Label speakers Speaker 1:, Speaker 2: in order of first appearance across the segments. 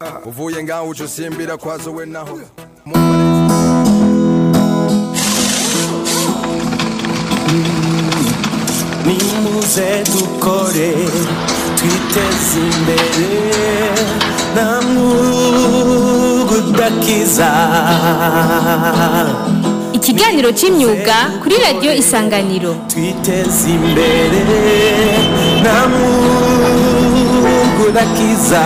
Speaker 1: uvuye ngaho uca usimbira kwazo we naho
Speaker 2: nimuze dukore twiteze imbere nta mwuga udakiza
Speaker 3: ikiganiro cy'imyuga kuri radiyo isanganiro
Speaker 2: twiteze imbere nta mwuga udakiza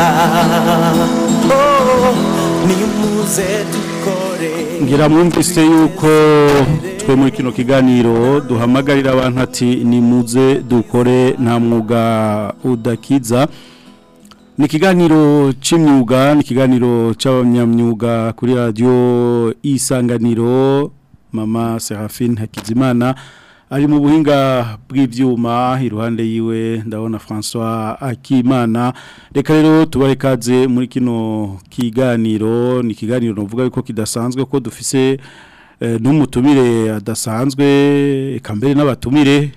Speaker 2: Oh, nimuze dukore
Speaker 4: ngira mwumvise yuko twe muri kino kiganiro duhamagarira abantu ati nimuze dukore nta mwuga udakiza ni ikiganiro cy'imyuga ni ikiganiro cy'abanyamyuga kuri radiyo isanganiro mama serafine hakizimana ari mu buhinga bw'ibyuma iruhande yiwe ndabona francois akimana reka rero tubahe ikaze muri kino kiganiro ni ikiganiro navuga yuko kidasanzwe ko dufise eh, n'umutumire adasanzwe eka mbere n'abatumire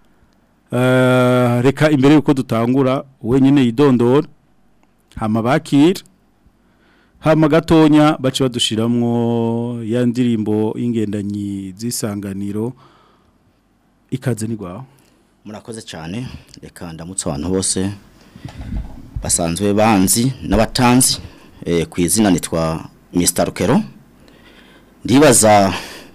Speaker 4: Eh, reka imbere yuko dutangura wenyine yidondora hama bakira hama gatonya bace badushiramwo ya ndirimbo y'ingendanyi z'isanganiro ikaze ni gwawe
Speaker 5: murakoze cyane reka ndamutse abantu bose basanzwe banzi n'abatanzi eh, ku izina nitwa Mr Rukero ndibaza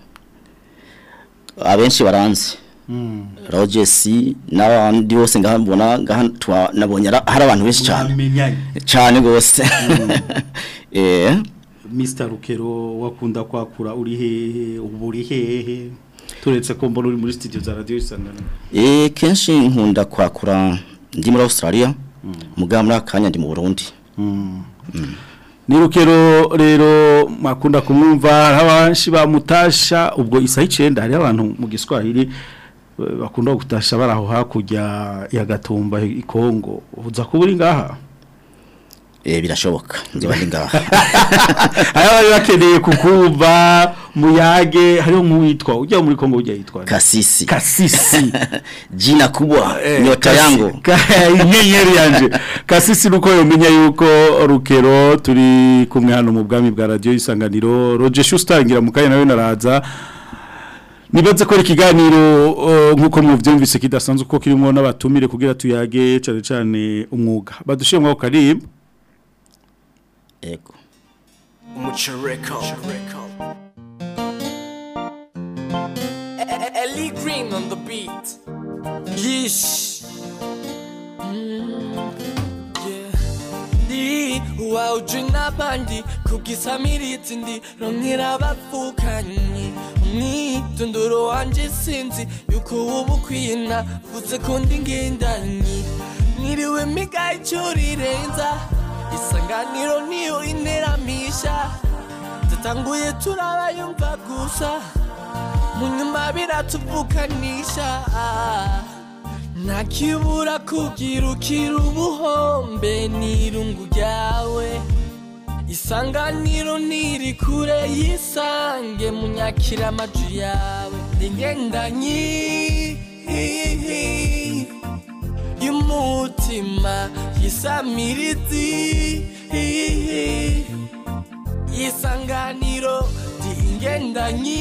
Speaker 5: abenshi baranzi Rogers n'abandi bose ngabona ngaha nabonye ara- hari abantu benshi cyane
Speaker 4: Mwamenyanye.
Speaker 5: cyane gose eh
Speaker 4: Mr Rukero wakunda kwakura uri hehe ubu uri hehe turetse ko mbona uri muri studio za radio isanganiro
Speaker 5: eh kenshi nkunda kwakura ndi muri Australia mugabo muri akanya ndi mu Burundi
Speaker 4: ni rukero rero makunda kumwumva hari abanshi bamutasha ubwo isaha icenda hari abantu mu giswahili eh, bakunda gutasha bari aho hakurya ya gatumba i Kongo uza kuba uri ngaha
Speaker 5: eh birashoboka nziba ndi ngaha
Speaker 4: hari abari bakeneye kukumva muyage hariho nk'uwitwa ujya muri Kongo ujya yitwa nde?
Speaker 5: Kasisi
Speaker 4: kasisi
Speaker 5: jina kubwa
Speaker 4: Eh,
Speaker 5: nyota
Speaker 4: kasi-
Speaker 5: yangu
Speaker 4: ka- inyenyeri yanje kasisi nuko yomenya yuko rukero turi kumwe hano mu bwami bwa radio isanganiro Roger Schuster ngira mu kanya nawe naraza nibaze ko ari ikiganiro uh, nkuko muvyumvise kidasanzwe uko kirimo n'abatumire kugira tuyage cane cane umwuga badushire mwa karibu
Speaker 5: ego
Speaker 2: umuco record
Speaker 6: Ellie Green on the beat. Yeesh. Mm, yeah. Ndi wawuje n'abandi kugisamiriza ndi ronkera abapfukanyi umwitondoro wanje sinzi yuko uba ukwiye navuze ko ndi ngendanyi mwiriwe miga icyo rirenza isanganiro niyo interamisha dutanguye turabayumva gusa munyuma biratuvukanisha ntakibura kugira ukira ubuhombe n'irungu ryawe isanganiro ntiri kure yisange munyakira amaju yawe ingendanyi y'umutima yisamirizi isanganiro ry'ingendanyi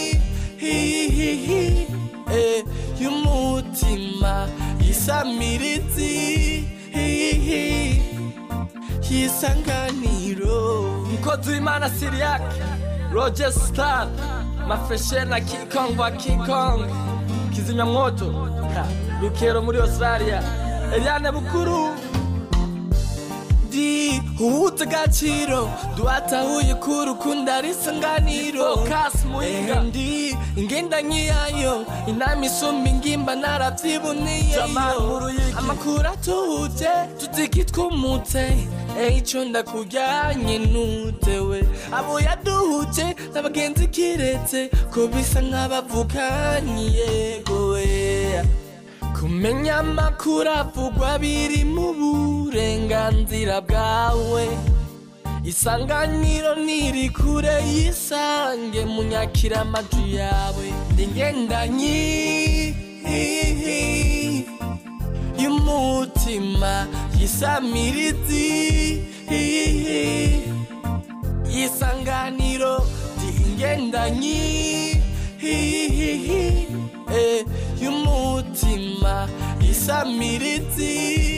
Speaker 6: eh, y'umutima yisamirizi y'isanganiro mukozi w'imana siriyake roger star mafreshe na kikong wa kikong kizimyamwoto ha, rukero muri australia eliane bukuru ndi uwuta agaciro duhatahuye ko urukundo ari isanganiro kasi muhinga ndi ingendanyi yayo inama isumba ingimba narabyiboneye amakuru atuhutse tutiki twumutse icyo ndakujyanye nutewe abo yaduhutse n'abagenzi kiretse ko bisa nk'abavukanye yego we kumenya amakuru avugwa biri mu burenganzira bwawe isanganiro ntiri kure yisange munyakira amaju yawe ndi ngendanyi y'umutima yisamirizi ingendanyi eh, y'umutima isamirizi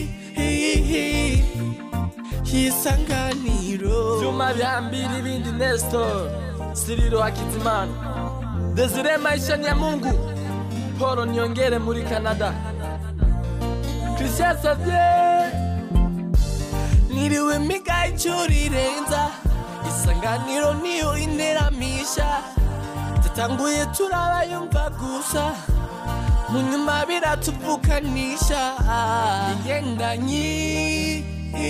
Speaker 6: y'isanganiro vyuma vyambiri ibindi nestor siriro hakizimana desire maisha ya mungu polo niongere muri canada christian savye niriwe miga icyo rirenza isanganiro niyo interamisha dutanguye turabayumva gusa mu nyuma biratuvukanisha ingendanyi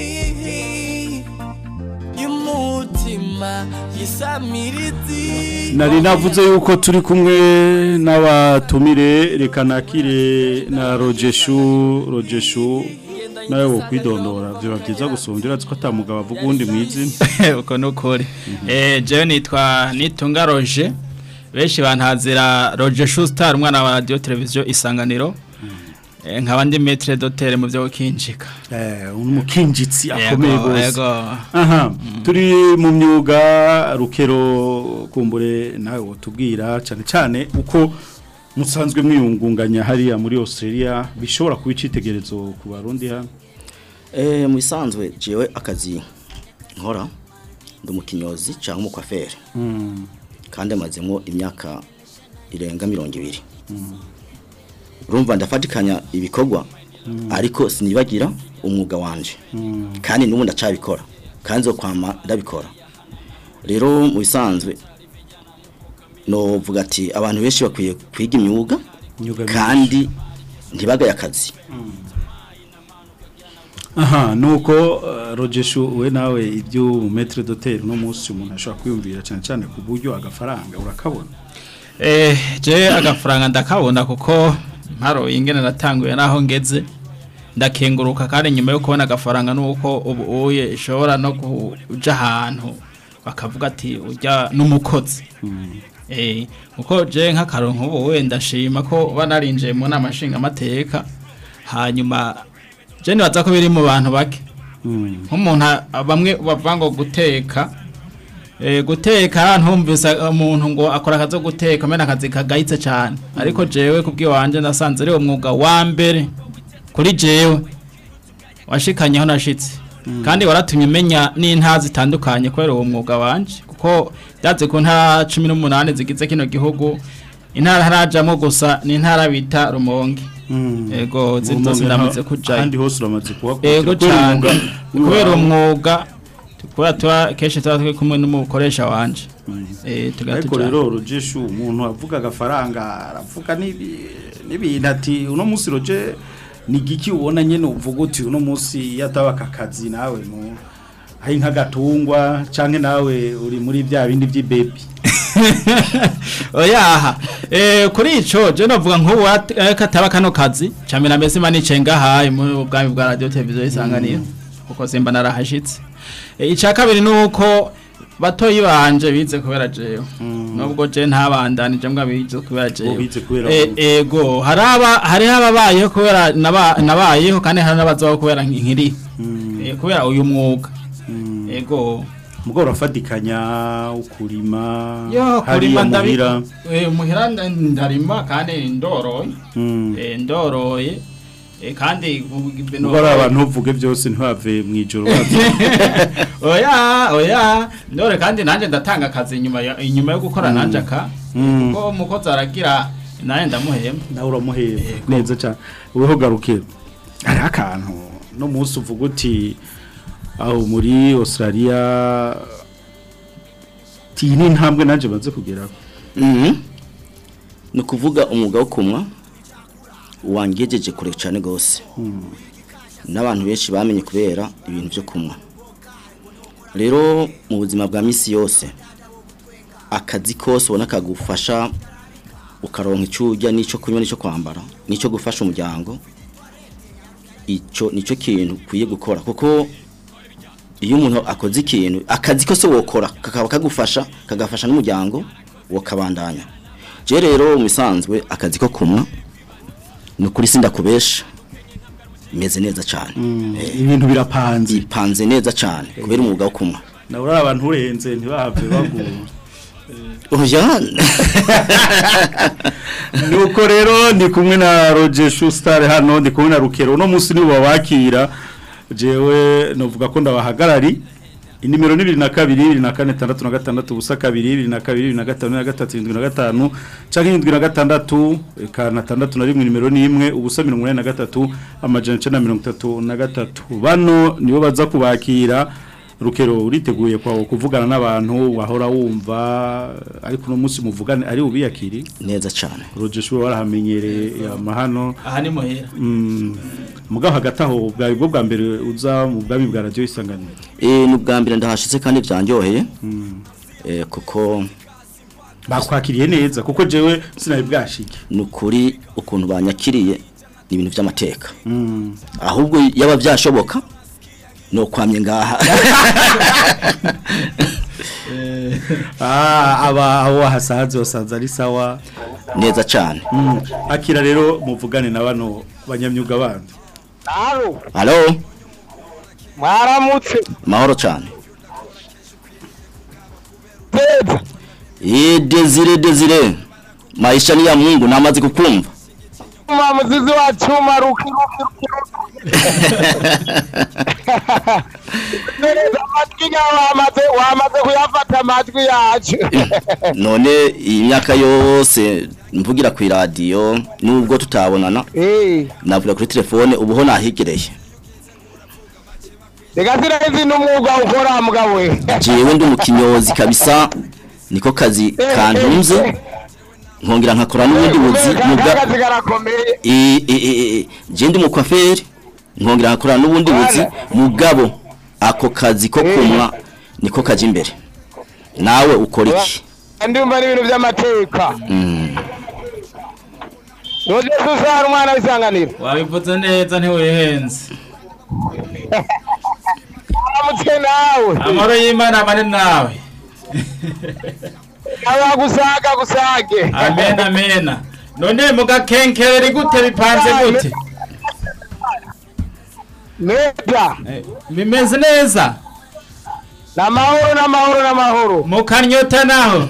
Speaker 6: y'umutima yisamirizi
Speaker 4: nari navuze yuko turi kumwe n'abatumire reka nakire na rogeshu rogeshu nawe wo kwidondora biba byiza gusumbya urazi ko atamugabo avuga uwundi mu izina
Speaker 7: uko ni ukuri eh jewe nitwa nitunga roje benshi bantazira roje shustar umwana wa radio televiziyo isanganiro Eh, nkaba ndi metre dotere mu byo gukinjika
Speaker 4: eh umukinjitsi akomeye
Speaker 7: Yego,
Speaker 4: gose
Speaker 7: yego.
Speaker 4: aha turi mu myuga rukero kumbure nawe wotubwira cyane cyane uko musanzwe mwiyungunganya hariya muri Australia bishobora kuba icitegerezo ku barundi hano
Speaker 5: Eh mu bisanzwe jewe akazi nkora ndi umukinyozi cyangwa umukwaferi kandi amazemo imyaka irenga mirongo ibiri urumva ndafatikanya ibikorwa ariko sinibagira umwuga wanje kandi n'ubu ndacabikora kandi zo kwama ndabikora rero mu bisanzwe novuga ati abantu benshi bakwiye kwiga imyuga
Speaker 4: Imyuga
Speaker 5: kandi ntibagaye akazi
Speaker 4: aha nuko uh, rogeshu we nawe ibyo metre dotel no munsi umuntu ashobora kwiyumvira cyane cyane ku buryo agafaranga urakabona
Speaker 7: eh je agafaranga ndakabona kuko mparo ingene natanguye naho ngeze ndakenguruka kandi nyuma yo kubona agafaranga nuko ubu uye ishobora no kuja ahantu bakavuga ati ujya n'umukozi eh kuko je nk'akaronko ubu wenda ndashima ko banarinjiye mu nama nshingamateka hanyuma je nibaza ko biri mu bantu bake nk'umuntu a- bamwe bavuga ngo guteka Eh, guteka ntumvise umuntu ngo akora akazi ko guteka mena akazi kagayitse cyane ariko jewe kubwiwanje nasanze ari umwuga wa mbere kuri jewe washikanyeho nashitse kandi waratumye menya n'intara zitandukanye kubera uwo mwuga wanje kuko byaze ku ntara cumi n'umunani zigize kino gihugu intara harajamo gusa ni intara bita rumonge ego zindi zose ndamaze kujayo
Speaker 4: kandi hose uramaze kuhakurikira
Speaker 7: ego cyane kubera umwuga kubera tuba kenshi tuba turi kumwe n'umukoresha wanje eh
Speaker 4: ariko
Speaker 7: tugatujana
Speaker 4: rero rogeshu umuntu avuga agafaranga aravuga n'ibi- n'ibintu ati uno munsi roge ni giki ubona nyene uvuga uti uno munsi yataba aka kazi nawe mu ari nk'agatungwa canke nawe uri muri bya bindi by'ibebi
Speaker 7: oyaha eh kuri ico je novuga nk'ubu at- eh, kataba kano kazi camira mbese manice ngahaye mu bwami bwa radio televiziyo isanganiro kuko simba narahashitse Eh, ica kabiri nuko batoyi banje bize kubera jewe nubwo je ntabandanije mbwa bize kubera jewe
Speaker 4: bize kubera
Speaker 7: Eh,
Speaker 4: wowe.
Speaker 7: ego haraba hari ababayeho kubera naba- nabayeho kandi hari n'abazaho kubera nkiri Eh, kubera uyu mwuga ego
Speaker 4: mugo urafatikanya ukurima
Speaker 7: yo
Speaker 4: hariya
Speaker 7: kurima
Speaker 4: muhira
Speaker 7: ndabi eh muhira nda- ndarima kandi ndoroye
Speaker 4: Mm.
Speaker 7: eh ndoroye eh kandi bino
Speaker 4: mugo ari abantu uvuge byose ntibave mu ijoro bazi
Speaker 7: oya oya ndore kandi nanje ndatanga akazi inyuma ya- inyuma yo gukora nanje aka
Speaker 4: Mm.
Speaker 7: kuko umukozi aragira naye ndamuhema
Speaker 4: nawe uramuhera neza cyane weho garuke hari akantu no munsi uvuga uti aho muri Australia ti ni ntambwe nanje baze kugeraho
Speaker 5: Mhm. ni ukuvuga umwuga wo kumwa wangejeje kure cyane rwose n'abantu benshi bamenye kubera ibintu byo kunywa rero mu buzima bwa minsi yose akazi kose ubona kagufasha ukaronka icyo urya n'icyo kunywa n'icyo kwambara n'icyo gufasha umuryango icyo nicyo kintu ukwiye gukora kuko iyo umuntu akoze ikintu akazi kose wokora kakaba kagufasha kagafasha n'umuryango wakabandanya je rero mu bisanzwe akazi ko kumwa ni ukuri sindakubesha imeze neza cyane Eh,
Speaker 4: ibintu birapanze
Speaker 5: ipanze neza cyane kubera umwuga wo kumwa
Speaker 4: nawe uri abantu urenze ntibahave bagura
Speaker 5: oya
Speaker 4: nuko rero ndi kumwe na Roger Schuster hano ndi kumwe na Rukero no munsi nibo babakira jewe novuga ko ndabahagarari inimero ni 22 24 66 ubusa kabiri 22 25 23 75 canke 76 kana 6 na rimwe nimero ni imwe ubusa 83 amajana 933 bano nibo baza kubakira Rukero uriteguye kwa kuvugana n'abantu wahora wumva ariko no munsi muvugane ari ubiyakiri
Speaker 5: neza cyane
Speaker 4: Roger Schuster warahamenyereye amahano
Speaker 7: aha ni muhira
Speaker 4: Mm, mugabo hagati aho bwari bwo bwa mbere uza mu bwami bwa radio isanganiro
Speaker 5: eh ni ubwa mbere ndahashitse kandi byanjyoheye eh kuko
Speaker 4: bakwakiriye neza kuko jewe sinari bwashike
Speaker 5: ni ukuri ukuntu banyakiriye ni ibintu by'amateka
Speaker 4: Mm.
Speaker 5: ahubwo yaba byashoboka ni ukwamye ngaha
Speaker 4: ah aba aho wahasanze wasanze ari sawa
Speaker 5: neza cyane
Speaker 4: Mm. akira rero muvugane na bano banyamyuga bandi
Speaker 8: Halo,
Speaker 5: halo
Speaker 8: mwaramutse.
Speaker 5: mahoro cyane
Speaker 8: Teza.
Speaker 5: eh desire desire maisha ni ya Mungu namaze kukumva
Speaker 8: Mama muzizi wa chuma ruki ruki ruki ruki. Neza amatwi yawe wamaze wamaze kuyafata amatwi yacu.
Speaker 5: none iyi myaka yose mvugira ku radio nubwo tutabonana
Speaker 8: Eh,
Speaker 5: navuga kuri telefone ubuho nahigereye
Speaker 8: reka sirazi n'umwuga ukora mugabo we.
Speaker 5: jewe ndi umukinyozi kabisa niko kazi kantunze nkongera nkakora n'ubundi buzi muga
Speaker 8: Akazi karakomeye.
Speaker 5: eh eh eh je ndi umukwaferi nkongera nkakora n'ubundi buzi mugabo ako kazi ko kumwa niko kaje imbere nawe ukora iki
Speaker 8: Ndumva n'ibintu by'amateka.
Speaker 5: Mm.
Speaker 8: Roje susara umwana w'isanganiro.
Speaker 7: wabivuze neza ntiwihenze
Speaker 8: Mwaramutse nawe.
Speaker 7: amahoro y'imana abane nawe
Speaker 8: Aba gusaga gusage.
Speaker 7: amen amena none mugakenkereri gute bipanze gute
Speaker 8: Neza.
Speaker 7: Eh, bimeze neza
Speaker 8: Namahoro namahoro namahoro.
Speaker 7: mukanyota naho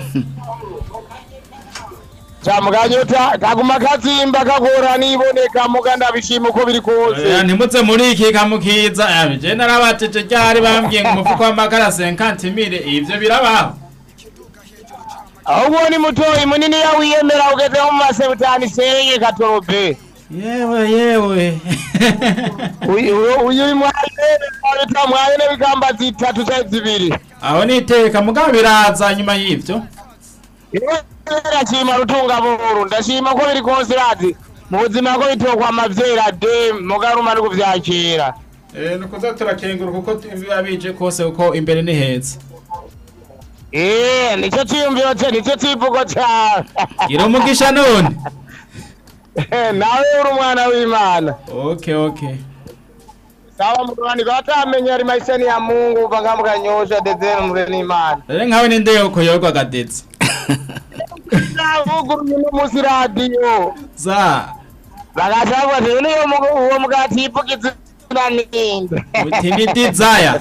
Speaker 8: Chamuganyota kaguma kazimba kagora niboneka muga ndabishima uko biri
Speaker 7: Oya,
Speaker 8: kose.
Speaker 7: ntimuze muri iki kamukiza je narabatije ryari bambwiye ngo umufuko w'amakara 50 mille ivyo birabaho
Speaker 8: Ahubwo ni mutoyi munini ya wiyemera ugeze mu masebutani seye katorobe.
Speaker 7: yewe yewe
Speaker 8: Uyu uyu uri mwaye bita mwaye n'ibikamba zitatu cyangwa zibiri.
Speaker 7: aho niteka mugabo biraza nyuma y'ivyo
Speaker 8: Ndashima rutunga buru ndashima ko biri kose razi. Mu buzima ko bitokwa amavyera de mugaruma no kuvyakira.
Speaker 7: eh nukuza turakengura kuko biba bije kose kuko imbere ni heza
Speaker 8: Eh, nicyo cyiyumviro cye nicyo kivugo cyawe.
Speaker 7: gira umugisha none
Speaker 8: Nawe uri umwana w'Imana.
Speaker 7: okay okay
Speaker 8: Sawa mugani kwa tamenya ari maisha ni ya Mungu panga mukanyosha dezero mure ni Imana.
Speaker 7: rero nkawe ni ndeyo koyorwa gadetse
Speaker 8: Navuguruye no musi radio.
Speaker 7: za
Speaker 8: Bagashabwa ati niyo mugo uwo mugati ivugize ninde.
Speaker 7: uti ni desire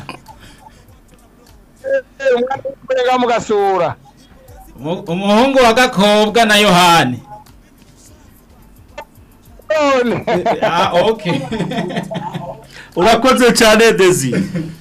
Speaker 8: Umwana w'umurega mugasura.
Speaker 7: Umu- umuhungu wa gakobwa na yohani
Speaker 8: None.
Speaker 7: ah okay
Speaker 4: urakoze cyane Desi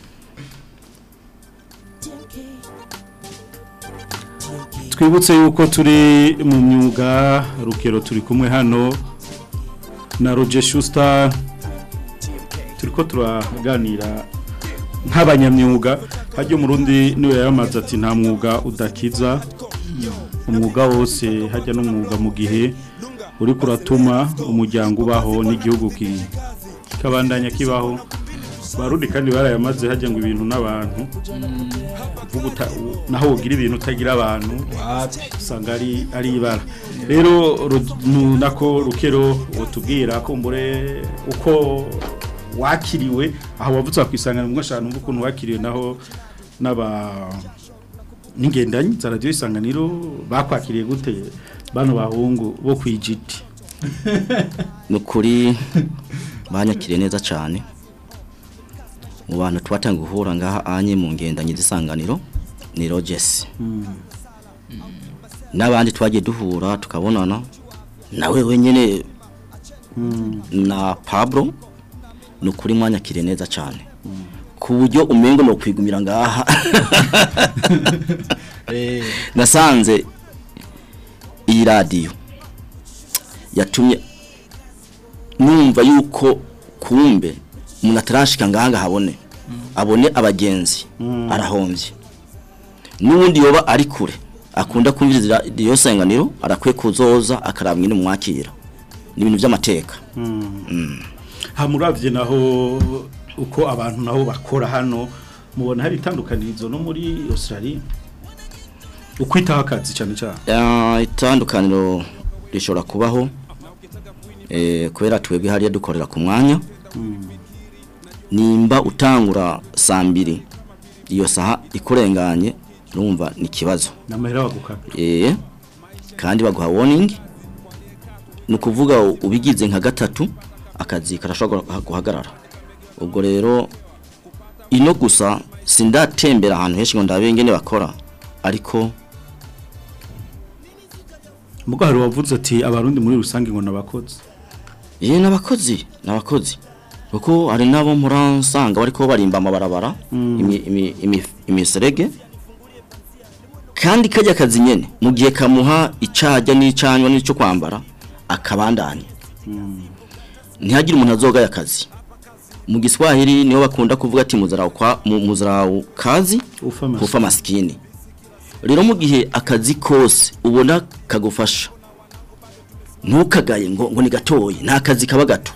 Speaker 4: twibutse yuko turi mu myuga rukero turi kumwe hano na Roger Schuster turiko turaganira nk'abanyamyuga hajya umurundi niwe yamaze ati nta mwuga udakiza umwuga wose hajya n'umwuga mu gihe uri kuratuma umuryango ubaho n'igihugu ki- kikabandanya kibaho barundi kandi barayamaze hajya ngo ibintu n'abantu uvuga uta- u- naho ugira ibintu utagira abantu usanga ari ari ibara rero ru- nu- nako rukero utubwira kumbure uko wakiriwe aho wavutse wakwisangana mu mwashanu umva ukuntu wakiriwe naho n'aba n'ingendanyi za radiyo isanganiro bakwakiriye gute bano bahungu bo kwijiti
Speaker 5: ni ukuri banyakiriye neza cyane mu bantu twatanga guhura ngaha anye mu ngendanyi z'isanganiro ni rogesi n'abandi twagiye duhura tukabonana nawe wenyine na Pablo ni ukuri mwanyakire neza cyane ku buryo umengo no kwigumira ngaha nasanze iyi radiyo yatumye numva yuko kumbe umuntu atarashika ngaha habone abone abagenzi arahombye n'ubundi yoba ari kure akunda kumviriza iyo senganiro arakwiye kuzoza akaraba nyine mwakira ni ibintu by'amateka
Speaker 4: hamuravye naho uko abantu naho bakora hano mubona hari itandukanirizo no muri Australia ukwitaho akazi cyane cyane
Speaker 5: Ah, itandukaniro rishobora kubaho eh, kubera twebwe hariya dukorera ku mwanya nimba utangura saa mbiri iyo saha ikurenganye urumva ni ikibazo
Speaker 4: namahera bagukaka
Speaker 5: eh, kandi baguha warning ni ukuvuga ubigize nka gatatu akazi karashobora guha- guhagarara ubwo rero ino gusa sindatembera ahantu henshi ngo ndabe ingene bakora ariko
Speaker 4: mugo hari wavuze ati abarundi muri rusange ngo nabakoze
Speaker 5: Ye nabakozi nabakozi kuko hari nabo muransanga bariko barimba amabarabara imi- imi- imi- imiserege kandi kajya kazi nyene mu gihe kamuha icajya n'icanywa n'ico kwambara akabandanya ntihagire umuntu azogaya akazi mu giswahili niho bakunda kuvuga ati muzarau kwa mu- muzarau kazi
Speaker 4: Ufa maskini.
Speaker 5: kufa maskini rero mu gihe akazi kose ubona kagufasha ntukagaye ngo ngo ni gatoye nta kazi kaba gato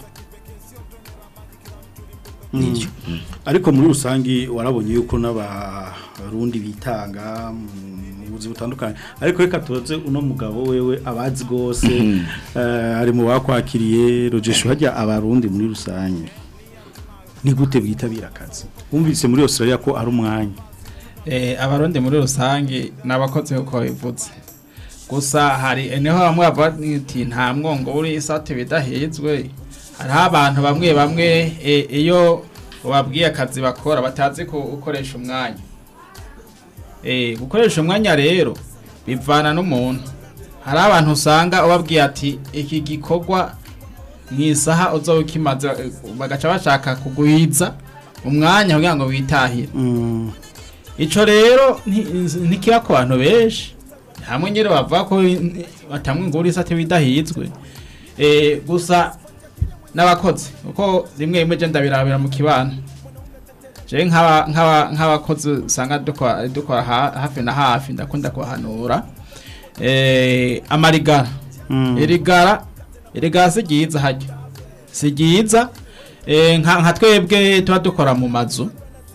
Speaker 5: nibyo
Speaker 4: ariko muri rusange warabonye yuko n'abarundi bitanga mu buzi butandukanye ariko reka tuze uno mugabo wewe abazi rwose eh, ari mu bakwakiriye rogesho hajya abarundi muri rusange ni gute bitabira akazi wumvise muri Australia ko ari umwanya
Speaker 7: Eh, abarundi muri rusange nabakoze uko bivutse gusa hari niho bamwe bavuga ati nta mwongo uri isate bidahizwe hariho abantu bamwe bamwe eh, iyo ubabwiye akazi bakora batazi gukoresha umwanya eh, gukoresha umwanya rero bivana n'umuntu hari abantu usanga ubabwiye ati iki gikorwa mu isaha uzoba ukimaze eh, bagaca bashaka kuguhiza umwanya kugira ngo witahire Ico rero nti- ntikiba ku bantu benshi hamwe nyine bavuga ko batamwe ngo uri sate bidahizwe eh gusa n'abakozi uko rimwe rimwe je ndabirabira mu kibano je nk'aba nk'aba nk'abakozi usanga dukora dukora ha- hafi na hafi ndakunda kubahanura eh amarigara irigara irigara si ryiza hajya si ryiza eh nka nka twebwe tuba dukora mu mazu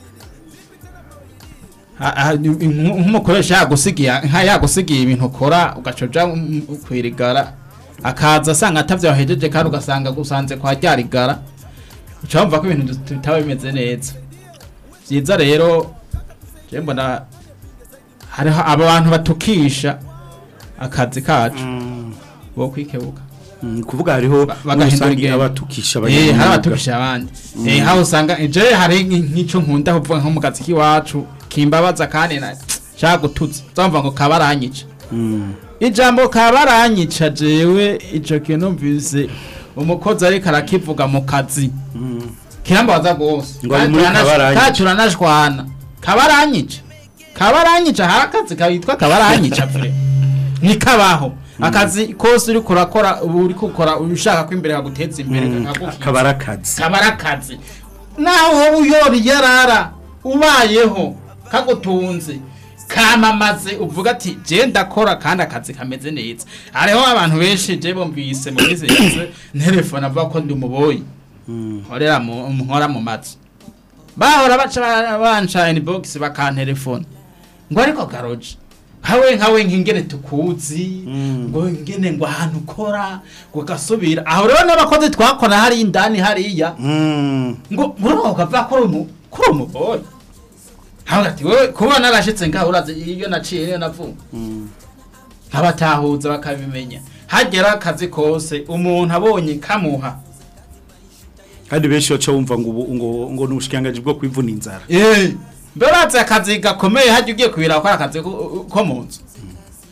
Speaker 7: Ha- ha- ni- nk- nk'umukoresha yagusigiye nka yagusigiye ibintu ukora ugacoja kwirigara akaza asanga atavyo wahejeje kandi ugasanga gusanze kwa ryarigara uca wumva ko ibintu bit- bitaba bimeze neza vyiza rero je mbona hariho aba bantu batukisha akazi kacu bo kwikebuka
Speaker 4: Mm, kuvuga hariho
Speaker 7: Ba-
Speaker 4: muri
Speaker 7: bagahindura
Speaker 4: rusange
Speaker 7: ingendo.
Speaker 4: abatukisha
Speaker 7: Eh, hari
Speaker 4: abanyamwuga.
Speaker 7: abatukisha abandi eh haho usanga je hari nk'ico nkunda kuvuga nko mu kazi kiwacu kimbabaza kandi na shaka gututse uzamva ngo kabaranyica
Speaker 4: Mm.
Speaker 7: ijambo kabaranyica jewe ico kintu mvise umukozi ariko arakivuga mu kazi kirambabaza gose
Speaker 4: Ngo ari muri kabaranyica.
Speaker 7: kandi turanashwana kabaranyica kabaranyica hari akazi kitwa kabaranyica vure nikabaho akazi kose uri kurakora uba uri gukora ushaka ko imbere haguteza imbere kagukiza.
Speaker 4: akaba ari akazi
Speaker 7: kaba ari akazi naho wowe uyora iyarara ubayeho kagutunze kamamaze uvuga ati je ndakora kandi akazi kameze neza hariho abantu benshi je bumvise mu minsi yose telefone avuga ko ndi umuboyi nkorera mu nkora mu mazi bahora baca ba- banca inbox bakantelefone ngo ariko garoje hawe nkawe nkingene tukuzi ngo ngene ngo ahantu ukora ngo gasubira aho rero n'abakozi twakora hari indani hariya
Speaker 4: Mm.
Speaker 7: ngo murumva ukavuga ko uri umu ko uri umuboyi hawe ati wewe kuba narashitse ngaho urazi iyo naciye niyo navuga nkabatahuza bakabimenya hagera akazi kose umuntu abonye kamuha
Speaker 4: kandi benshi baca bumva ngo ubu- ngo ngo ni ubushikiranganji bwo kwivuna inzara
Speaker 7: Eh, mbere urazi akazi gakomeye hajya ugiye kubira gukora akazi ko ko mu nzu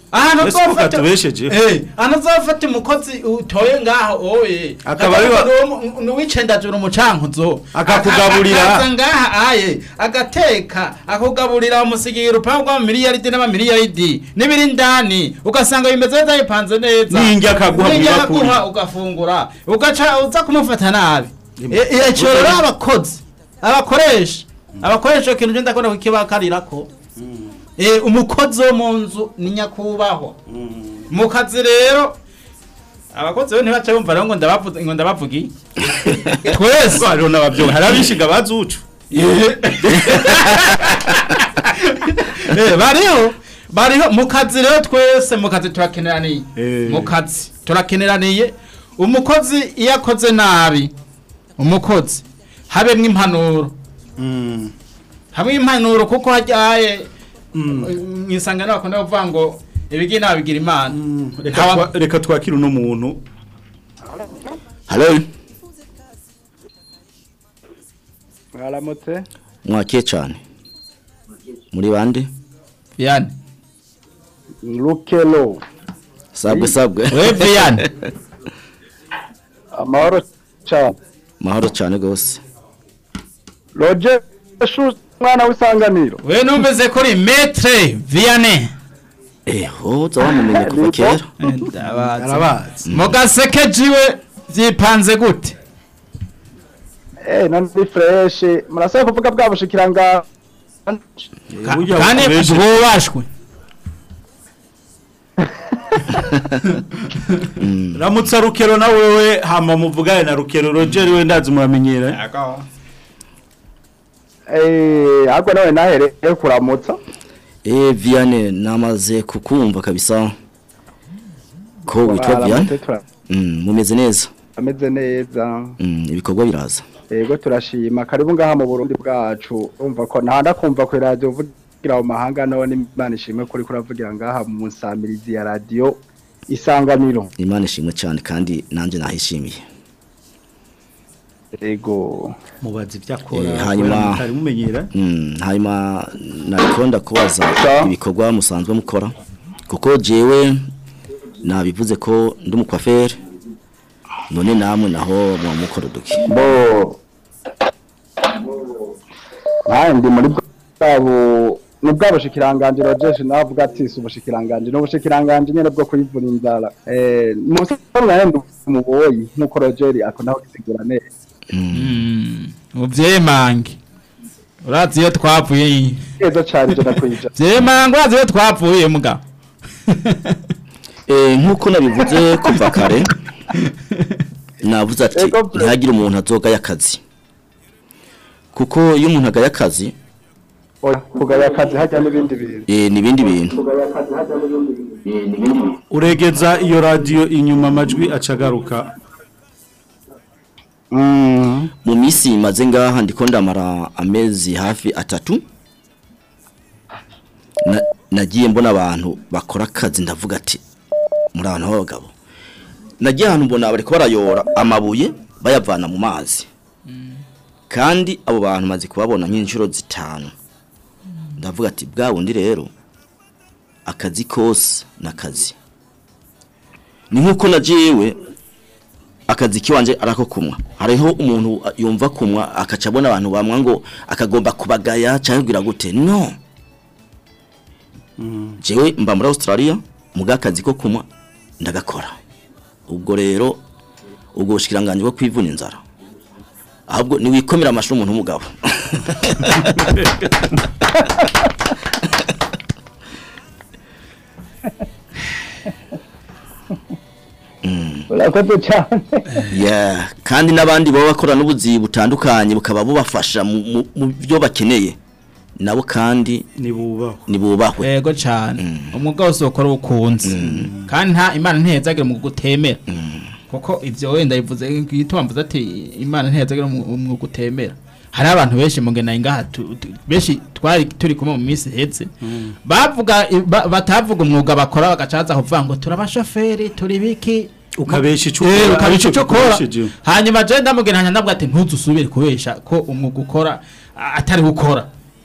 Speaker 7: ahantu
Speaker 4: Ese ko
Speaker 7: uzofata
Speaker 4: katubesheje?
Speaker 7: eh ahantu uzofata umukozi utoye ngaho oye
Speaker 4: Akaba ari wa-
Speaker 7: nuwicendajura umucankuzo
Speaker 4: Akakugaburira.
Speaker 7: akaza ngaha aye agateka akugaburira umusigira urupangu rw'amamiliyaridi n'amamiliyaridi n'ibiri indani ugasanga bimeze neza bipanze neza
Speaker 4: N'indya akaguha
Speaker 7: N'indya
Speaker 4: mwibakuri.
Speaker 7: akaguha ugafungura ugaca uza kumufata nabi icyo rero abakozi abakoresha abakoresha ikintu cyo ndakunda kukibakarira ko Eh, umukozi wo mu nzu ni nyakubahwa mu kazi rero abakozi bo ntibaca bumva rero ngo ndabavuga ngo ndabavugi twese
Speaker 4: hariho n'ababyo hari abishiga bazucu
Speaker 7: Eh, bariho bariho mu kazi rero twese mu kazi turakeneraniye
Speaker 4: Eh.
Speaker 7: mu kazi turakeneraniye umukozi iyo akoze nabi umukozi habemwo impanuro hamwe impanuro kuko hajyaye mu isangano bakunda kuvuga ngo ibigi nabigira imana
Speaker 4: reka twa- reka twakire uno muntu
Speaker 5: halo
Speaker 9: mwaramutse
Speaker 5: mwakiye cyane muri bande
Speaker 7: Viane
Speaker 9: rukelo
Speaker 5: sabwe sabwe
Speaker 7: we Viane
Speaker 9: amahoro cyane
Speaker 5: mahoro cyane gose
Speaker 9: roger shu mwana w'isanganiro
Speaker 7: we numvise kuri metre Viane
Speaker 5: eho zabamumenye kuva kera
Speaker 4: arabazi
Speaker 7: mu gaseke jiwe byipanze gute
Speaker 9: eh none ni fresh murasaba kuvuga bwa bushikiranga
Speaker 7: Ka-
Speaker 4: burya
Speaker 7: kandi
Speaker 4: bukoreshe-
Speaker 7: bwubashwe
Speaker 4: ramutsa rukero na wewe hama muvugane na rukero roger we ndazi muramenyera
Speaker 9: eh ahubwo nawe nahereye kuramutsa
Speaker 5: eh Viane namaze kukumva kabisa ko witwa Viane
Speaker 9: Mwaramutse, tura-
Speaker 5: mm, mumeze neza
Speaker 9: ameze neza
Speaker 5: mm, ibikorwa biraza
Speaker 9: yego turashima karibu ngaha mu Burundi bwacu umva ko ntanda kumva ku radio uvugira mu mahanga none imana ishimwe kuri kuravugira ngaha mu nsamirizi ya radio isanganiro
Speaker 5: imana ishimwe cyane kandi nanjye nahishimiye
Speaker 9: yego
Speaker 4: mubazi ibyakora
Speaker 5: Eh, hanyuma-
Speaker 4: mutari mumenyera
Speaker 5: Mm, hanyuma nakunda kubaza
Speaker 9: Sa.
Speaker 5: ibikorwa musanzwe mukora kuko jewe nabivuze ko ndi umukwaferi none namwe naho muba mukora uduki
Speaker 9: bo nkaye ndi muri bwabo ni bwa bushikiranganje rojeje navuga ati si ubushikiranganje ni ubushikiranganje nyene bwo kuyivuna inzara eh musaza naye ndi umuboyi nkuko rogeri akunda kugisigura neza
Speaker 7: ubyemange urazi iyo twavuye
Speaker 9: neza cyane ijana ku ijana
Speaker 7: byemange urazi iyo twavuye mugabo
Speaker 5: Eh, nk'uko nabivuze kuva kare navuze ati
Speaker 9: Ego, bro.
Speaker 5: ntihagire umuntu azogaya akazi kuko iyo umuntu agaya akazi
Speaker 9: oya kugaya akazi hajya n'ibindi bintu
Speaker 5: eh, ni ibindi bintu
Speaker 4: uregeza iyo radio inyuma amajwi acagaruka
Speaker 9: Mm.
Speaker 5: mu minsi maze ngaha ndiko ndamara amezi hafi atatu Na- nagiye mbona abantu bakora akazi ndavuga ati muri abantu b'abagabo nagiye ahantu mbona bariko barayora amabuye bayavana mu mazi kandi abo bantu maze kubabona nk'inshuro zitanu ndavuga ati bwa bundi rero akazi kose n'akazi ni nk'uko na jewe akazi kiwanje arako kumwa hariho umuntu uh, yumva kumwa akaca abona abantu bamwa ngo akagomba kubagaya cyangwa kugira gute no jewe mba muri Australia muga akazi ko kumwa ndagakora ubwo rero ubwo bushikiranganje bwo kwivuna inzara ahubwo ni wikomera amashuri umuntu w'umugabo
Speaker 9: urakoze cyane
Speaker 5: yeah. kandi n'abandi baba bakora n'ubuzi butandukanye bukaba bubafasha mu- mu mu byo bakeneye nabo kandi
Speaker 4: nibubahwe
Speaker 5: nibubahwe
Speaker 7: yego cyane umwuga wose ukora ukunze kandi nta imana ntihezagira mu gutemera kuko ibyo wenda bivuze gituma mvuze ati imana ntihezagira mu gutemera hari abantu benshi mu ngena ngaha tu- tu- benshi twari turi kumwe mu minsi ihetse bavuga ba- batavuga umwuga bakora bagacaza kuvuga ngo turabashoferi turi biki
Speaker 4: ukabesha ico
Speaker 7: Eh,
Speaker 4: ukora,
Speaker 7: ukabesha
Speaker 4: aricyo
Speaker 7: icyo ukora
Speaker 4: ukoresheje.
Speaker 7: hanyuma je ndamubwira hanya ndavuga ati ntuzusubire kubesha ko umwuga ukora a- atari gukora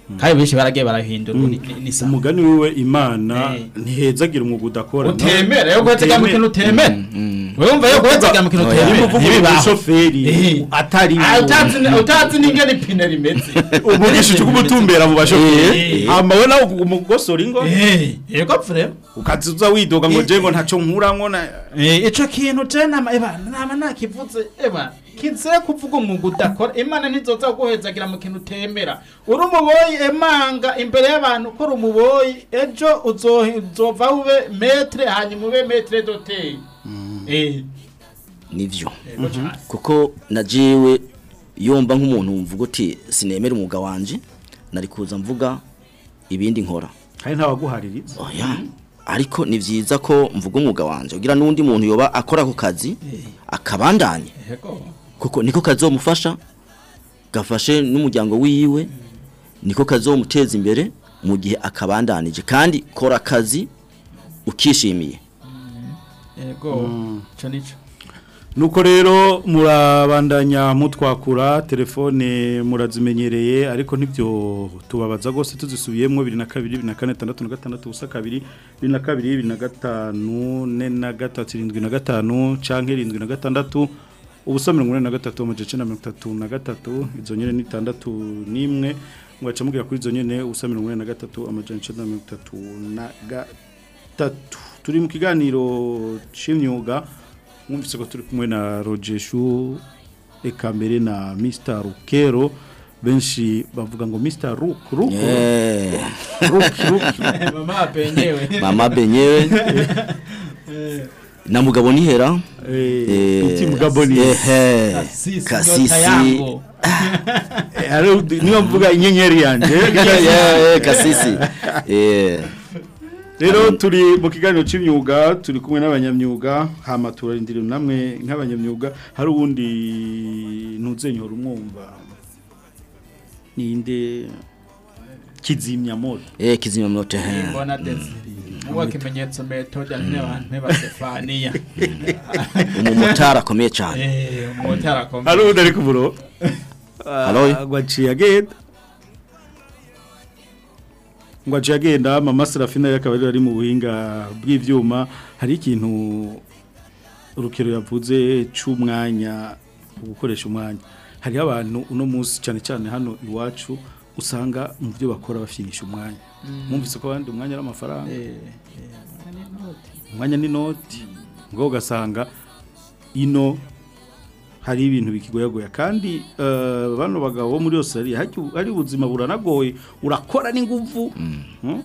Speaker 7: kandi benshi baragiye barahindura ubu ni- ni- ni sawa
Speaker 4: umugani wiwe imana
Speaker 7: Eh.
Speaker 4: ntihezagira umwuga udakora
Speaker 7: utemera yo guhetega mu kintu utemera wumva yo guhetega mu kintu
Speaker 5: Oya.
Speaker 7: utemera
Speaker 4: uvuga
Speaker 7: ntibibaho.
Speaker 4: umushoferi
Speaker 7: Eh.
Speaker 4: atari
Speaker 7: Ah, utazi ni- utazi n'ingene ipine rimeze
Speaker 4: ubugishije ubumutumbera mu bashoferi
Speaker 7: Eh.
Speaker 4: hama we nawe umugosora ingo
Speaker 7: Eh, yego vrema
Speaker 4: ukazuza widoga ngo je ngo ntaco nkuramwo na
Speaker 7: Eh, ico kintu je nama eba nama nakivuze eba kizere kuvuga umwuga udakora imana ntizoza guhezagira mu kintu utemera uri umuboyi emanga imbere y'abantu ko uri umuboyi ejo uzo- uzova ube metre hanyuma ube metre doteye eh
Speaker 5: nivyo
Speaker 7: yego cane
Speaker 5: kuko najiwe yomba nk'umuntu mvuga uti sinemera umwuga wanje nari kuza mvuga ibindi nkora
Speaker 4: hari ntawaguhaririza
Speaker 5: oya ariko ni vyiza ko mvuga umwuga wanje kugira n'undi muntu yoba akora ako kazi akabandanye
Speaker 7: yego
Speaker 5: kuko niko kazomufasha gafashe n'umuryango wiwe niko kazomuteza imbere mu gihe akabandanije kandi kora akazi ukishimiye
Speaker 7: yego ico nico
Speaker 4: nuko rero murabandanya mutwakura telefone murazimenyereye ariko ntibyo tubabaza rwose tuzisubiyemo bibiri na kabiri bibiri na kane tandatu na gatandatu ubusa kabiri bibiri na kabiri bibiri na gatanu ne na gatatu irindwi na gatanu canke irindwi na gatandatu ubusa mirongo ine na gatatu amajana icenda na mirongo itatu na gatatu izo nyene ni itandatu n'imwe mugaca mubwira kuri izo nyene ubusa mirongo ine na gatatu amajana icenda na mirongo itatu na gatatu turi mu kiganiro c'imyuga mwumvise ko turi kumwe na Rogeshu eka mbere na Mr Rukero benshi bavuga ngo Mr Ruk Ruk
Speaker 5: Eh,
Speaker 4: Ruk Ruk
Speaker 7: mama penyewe
Speaker 5: mama benyewe na mugabo nihera
Speaker 4: eh uti mugabo ni
Speaker 5: ehe
Speaker 7: Kasisi, nyota
Speaker 5: kasisi
Speaker 7: yangu.
Speaker 4: ari niyo mvuga inyenyeri yanje
Speaker 5: Yeah, kasisi eh
Speaker 4: rero turi mu kiganiro c'imyuga turi kumwe n'abanyamyuga hama turarindira namwe nk'abanyamyuga hari uwundi ntuzenyora umwumva ninde kizimya moto
Speaker 5: eh kizima moto eh
Speaker 7: mbona desiri muwa kimenyetso metode n'abantu b'Stefania
Speaker 5: umumotari akomeye cyane
Speaker 7: eh umutara
Speaker 4: hari
Speaker 7: komeye
Speaker 4: uwundi ari ku buro
Speaker 5: Halo?
Speaker 4: gwaciye agenda ngo aciye agenda mama serafina yakaba ari mu buhinga bw'ivyuma hari ikintu urukero yavuze c'umwanya gukoresha umwanya hariho abantu uno munsi cyane cyane hano iwacu usanga mu byo bakora bafyinisha umwanya mwumvise ko abandi umwanya ari amafaranga umwanya ni noti ngo ugasanga ino hari ibintu bikigoyagoya kandi eh, bano bagabo bo muri Australia hari hari ubuzima buranagoye urakora n'inguvu Hmm?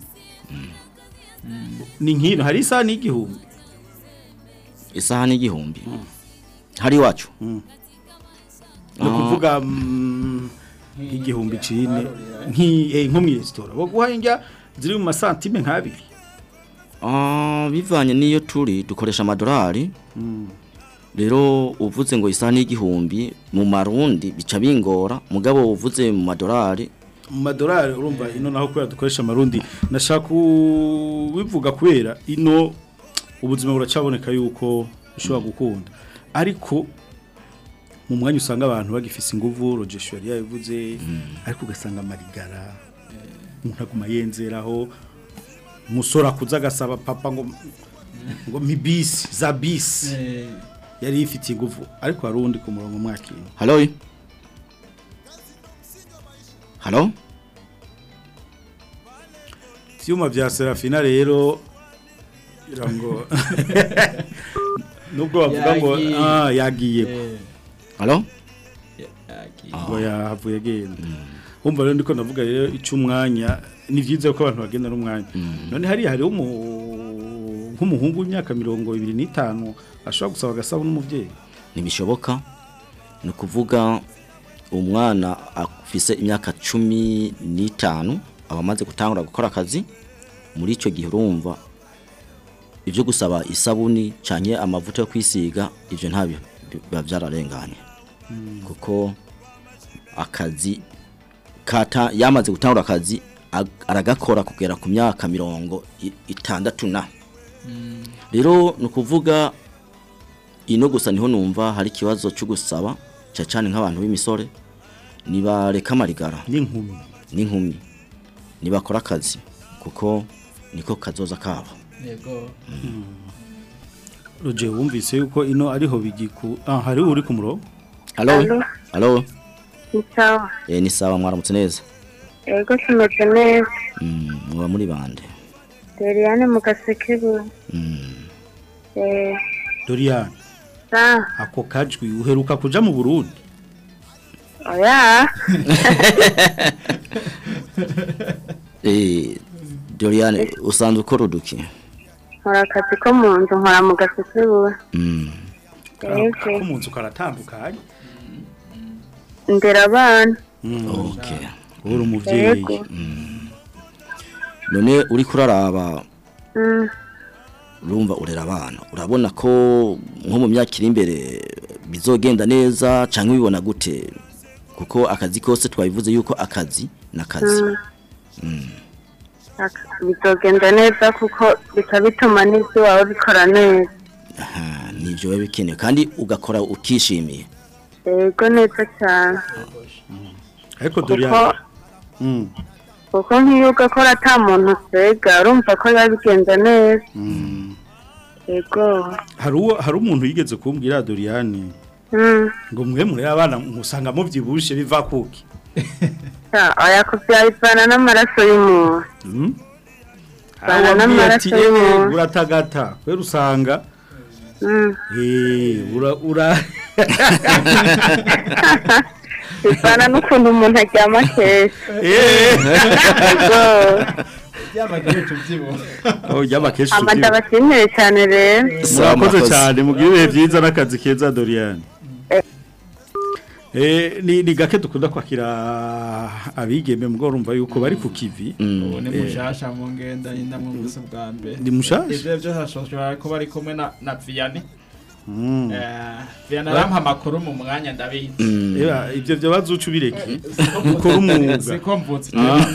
Speaker 4: ni nkino hari isaha n'igihumbi
Speaker 5: isaha n'igihumbi hari iwacu
Speaker 4: no kuvuga mm, nk'igihumbi cine nki eh, nko mu resitora bo guhanja ziri mu masantime nk'abiri
Speaker 5: Ah, bivanye n'iyo turi dukoresha amadolari rero uvuze ngo isaha n'igihumbi mu marundi bica bingora mugabo uvuze mu madolari
Speaker 4: mu madolari urumva ino naho kubera dukoresha amarundi nashaka kubivuga kubera ino ubuzima buracaboneka yuko ushobora gukunda ariko mu mwanya usanga abantu bagifise inguvu rogesho yari yabivuze ariko ugasanga amarigara umuntu aguma yenzeraho umusore akuze agasaba papa ngo ngo mibisi za bisi yari yifitiye inguvu ariko hari uwundi ku murongo mwakira
Speaker 5: halo halo
Speaker 4: ibyuma bya serafina rero kugira ngo nubwo bavuga ngo
Speaker 7: Yagiye.
Speaker 4: ah yagiye
Speaker 5: halo
Speaker 4: ngo yahavuye agenda wumva rero ndiko ndavuga rero icy'umwanya ni byiza ko abantu bagenda n'umwanya none hariya hariho umu- nk'umuhungu w'imyaka mirongo ibiri n'itanu ashobora gusaba agasabo n'umubyeyi
Speaker 5: ntibishoboka ni ukuvuga umwana afise imyaka cumi n'itanu aba amaze gutangura gukora akazi muri icyo gihe urumva ibyo gusaba isabuni cyane amavuta yo kwisiga ibyo nta bi- biba byararenganye kuko akazi kata yamaze gutangura akazi ag- aragakora kugera ku myaka mirongo i- itandatu na rero ni ukuvuga ino gusa niho numva hari ikibazo cyo gusaba cyane cyane nk'abantu b'imisore nibareka amarigara
Speaker 4: n'inkumi
Speaker 5: n'inkumi nibakora akazi kuko niko kazoza kabo
Speaker 7: yego
Speaker 4: Roger wumvise yuko ino ariho bigiku ah hari uri ku murongo
Speaker 5: halo
Speaker 10: Halo.
Speaker 5: halo
Speaker 10: Ni sawa.
Speaker 5: eh ni sawa mwaramutse neza
Speaker 10: Ego tumeze neza.
Speaker 5: mm muba muri bande
Speaker 10: Doriane mu gasekebu.
Speaker 5: mm
Speaker 10: Eh,
Speaker 4: Dorian
Speaker 10: sa.
Speaker 4: ako kajwi uheruka kuja mu Burundi
Speaker 10: Oya.
Speaker 5: eh Doriane usanzwe ukora uduki
Speaker 10: Nkora akazi ko mu nzu nkora mu gasekebu.
Speaker 5: mm
Speaker 10: Ego.
Speaker 4: ko mu nzu karatandukanye
Speaker 10: Ndera abana.
Speaker 5: okay
Speaker 4: uri umuvyeyi
Speaker 10: Yego.
Speaker 5: none uri kuraraba
Speaker 10: Mm.
Speaker 5: urumva urera abana urabona ko nko mu myaka iri imbere bizogenda neza cyangwa ubibona gute kuko akazi kose twabivuze yuko akazi n'akazi
Speaker 10: Mm. Aka- Bizogenda neza kuko bica bituma n'ibyo wawe bikora neza.
Speaker 5: aha nibyo biba bikenewe kandi ugakora ukishimiye
Speaker 10: Ego neza cyane.
Speaker 4: ariko
Speaker 10: Kuko
Speaker 4: Dorian mm
Speaker 10: kuko nk'iyo ugakora ata muntu usega urumva ko biba bigenda neza.
Speaker 4: mm
Speaker 10: Ego.
Speaker 4: hari uwo hari umuntu yigeze kumbwira Dorian
Speaker 10: Mm.
Speaker 4: ngo mwe muri abana musanga muvyibushe biva kuki
Speaker 10: Ya, oya kuvyayivana n'amaraso y'umuntu.
Speaker 4: mm
Speaker 10: Bana
Speaker 4: Awabwiye
Speaker 10: n'amaraso
Speaker 4: ati, "Eh,
Speaker 10: y'umuntu."
Speaker 4: uratagata kwera usanga
Speaker 10: Mm.
Speaker 4: eh ura ura
Speaker 10: Bivana n'ukuntu umuntu aryama kenshi.
Speaker 4: eh
Speaker 10: Ego.
Speaker 7: byamagiye tubyibuha
Speaker 4: oh yaba keshi
Speaker 10: Amada bashimire cyane rero.
Speaker 4: murakoze cyane mugire ibihe byiza n'akazi keza Dorian Eh ni ni gake dukunda kwakira abigeme mugoro urumva yuko bari ku kivi
Speaker 7: ubu ni
Speaker 4: Eh,
Speaker 7: mushasha mu ngenda y'indamwe gusa bwa mbere
Speaker 4: Ni mushasha?
Speaker 7: ivyo byo hashobora kuba ari kumwe na na Vianney
Speaker 4: mm.
Speaker 7: eh Vianney arampa amakuru mu mwanya ndabizi
Speaker 4: Eba ivyo byo bazuca ubireke mukora umwuga
Speaker 7: siko mvutse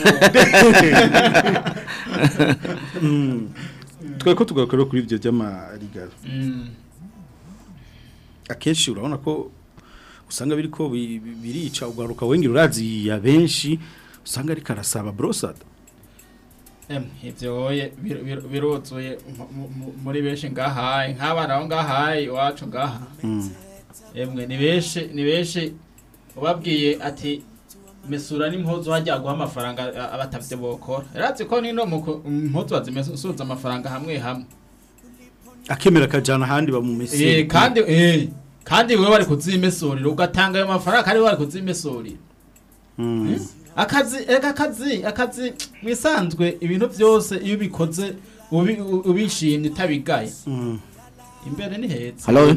Speaker 4: Mm. twe ko tugakora kuri ivyo by'amarigaro
Speaker 7: Mm.
Speaker 4: akenshi urabona ko usanga biriko bi- bi- birica ugaruka wengera urazi ya benshi usanga ariko arasaba brosada
Speaker 7: Em, ivyo oye bir- bir- biruzuye mu- mu- mu- muri benshi ngahaye nk'abana bo ngahaye iwacu ngaha emwe ni benshi ni benshi ubabwiye ati mesura n'impuzu hajya guha amafaranga a- abatavye bokora erazi ko nino mu ku- impuzu bazimesuza amafaranga hamwe hamwe
Speaker 4: akemera akajana ahandi
Speaker 7: eh
Speaker 4: bamumesera
Speaker 7: kandi eh kandi wewe bari kuzimesurira ugatanga ayo mafaranga kandi wewe bari kuzimesurira
Speaker 4: Mm.
Speaker 7: akazi ega akazi akazi mwisanzwe ibintu byose iyo ubikoze ubi- u- ubishimye utabigaye
Speaker 4: Mm.
Speaker 7: imbere ni heza
Speaker 5: halo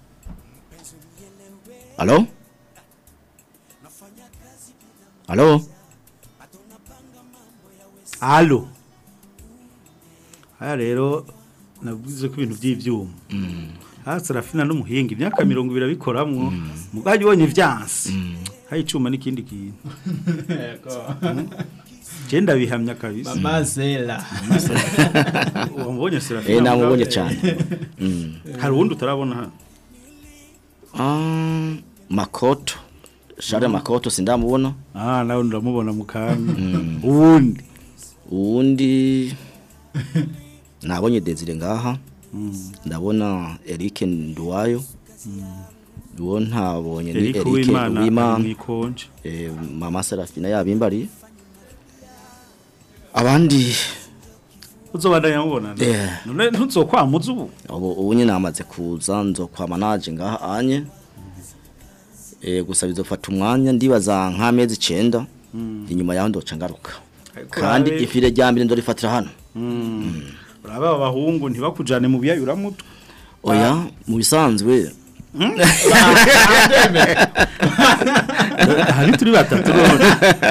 Speaker 5: halo halo
Speaker 4: Allo. Aya rero navuze ko ibintu by'ivyuma. Ah Serafina n'umuhinga imyaka 20 abikoramwo mugaje wonye vyansi. Hayi icuma n'ikindi kintu.
Speaker 7: Yego.
Speaker 4: Je ndabihamya kabisa.
Speaker 7: Mama Zela.
Speaker 4: Wambonye Serafina.
Speaker 5: eh namubonye cyane Mm.
Speaker 4: Hari uwundi utarabona hano.
Speaker 5: Ah, makoto share makoto sindamubona
Speaker 4: Ah nawe ndamubona mu kanya. Uwundi.
Speaker 5: uwundi nabonye Desire ngaha ndabona Eric Nduwayo uwo ntabonye ni
Speaker 4: Eric
Speaker 5: Eric
Speaker 4: Uwimana
Speaker 5: Uwimana
Speaker 4: mwikonje.
Speaker 5: eh, mama Serafina yabimbariye abandi
Speaker 4: Uzobandanya mubona.
Speaker 5: Yeah.
Speaker 4: None ntuzokwamuza ubu.
Speaker 5: ubu ubu nyine namaze kuza nzokwama naje ngaha anye eh gusa bizofata umwanya ndibaza nk'amezi 9 inyuma yaho ndoca ngaruka kandi
Speaker 4: urabe-
Speaker 5: ifire rya mbere ndorifatira hano
Speaker 4: Uraba abahungu ntibakujane mu biyayura mutwe.
Speaker 5: oya mu bisanzwe
Speaker 4: Hari turi batatu none.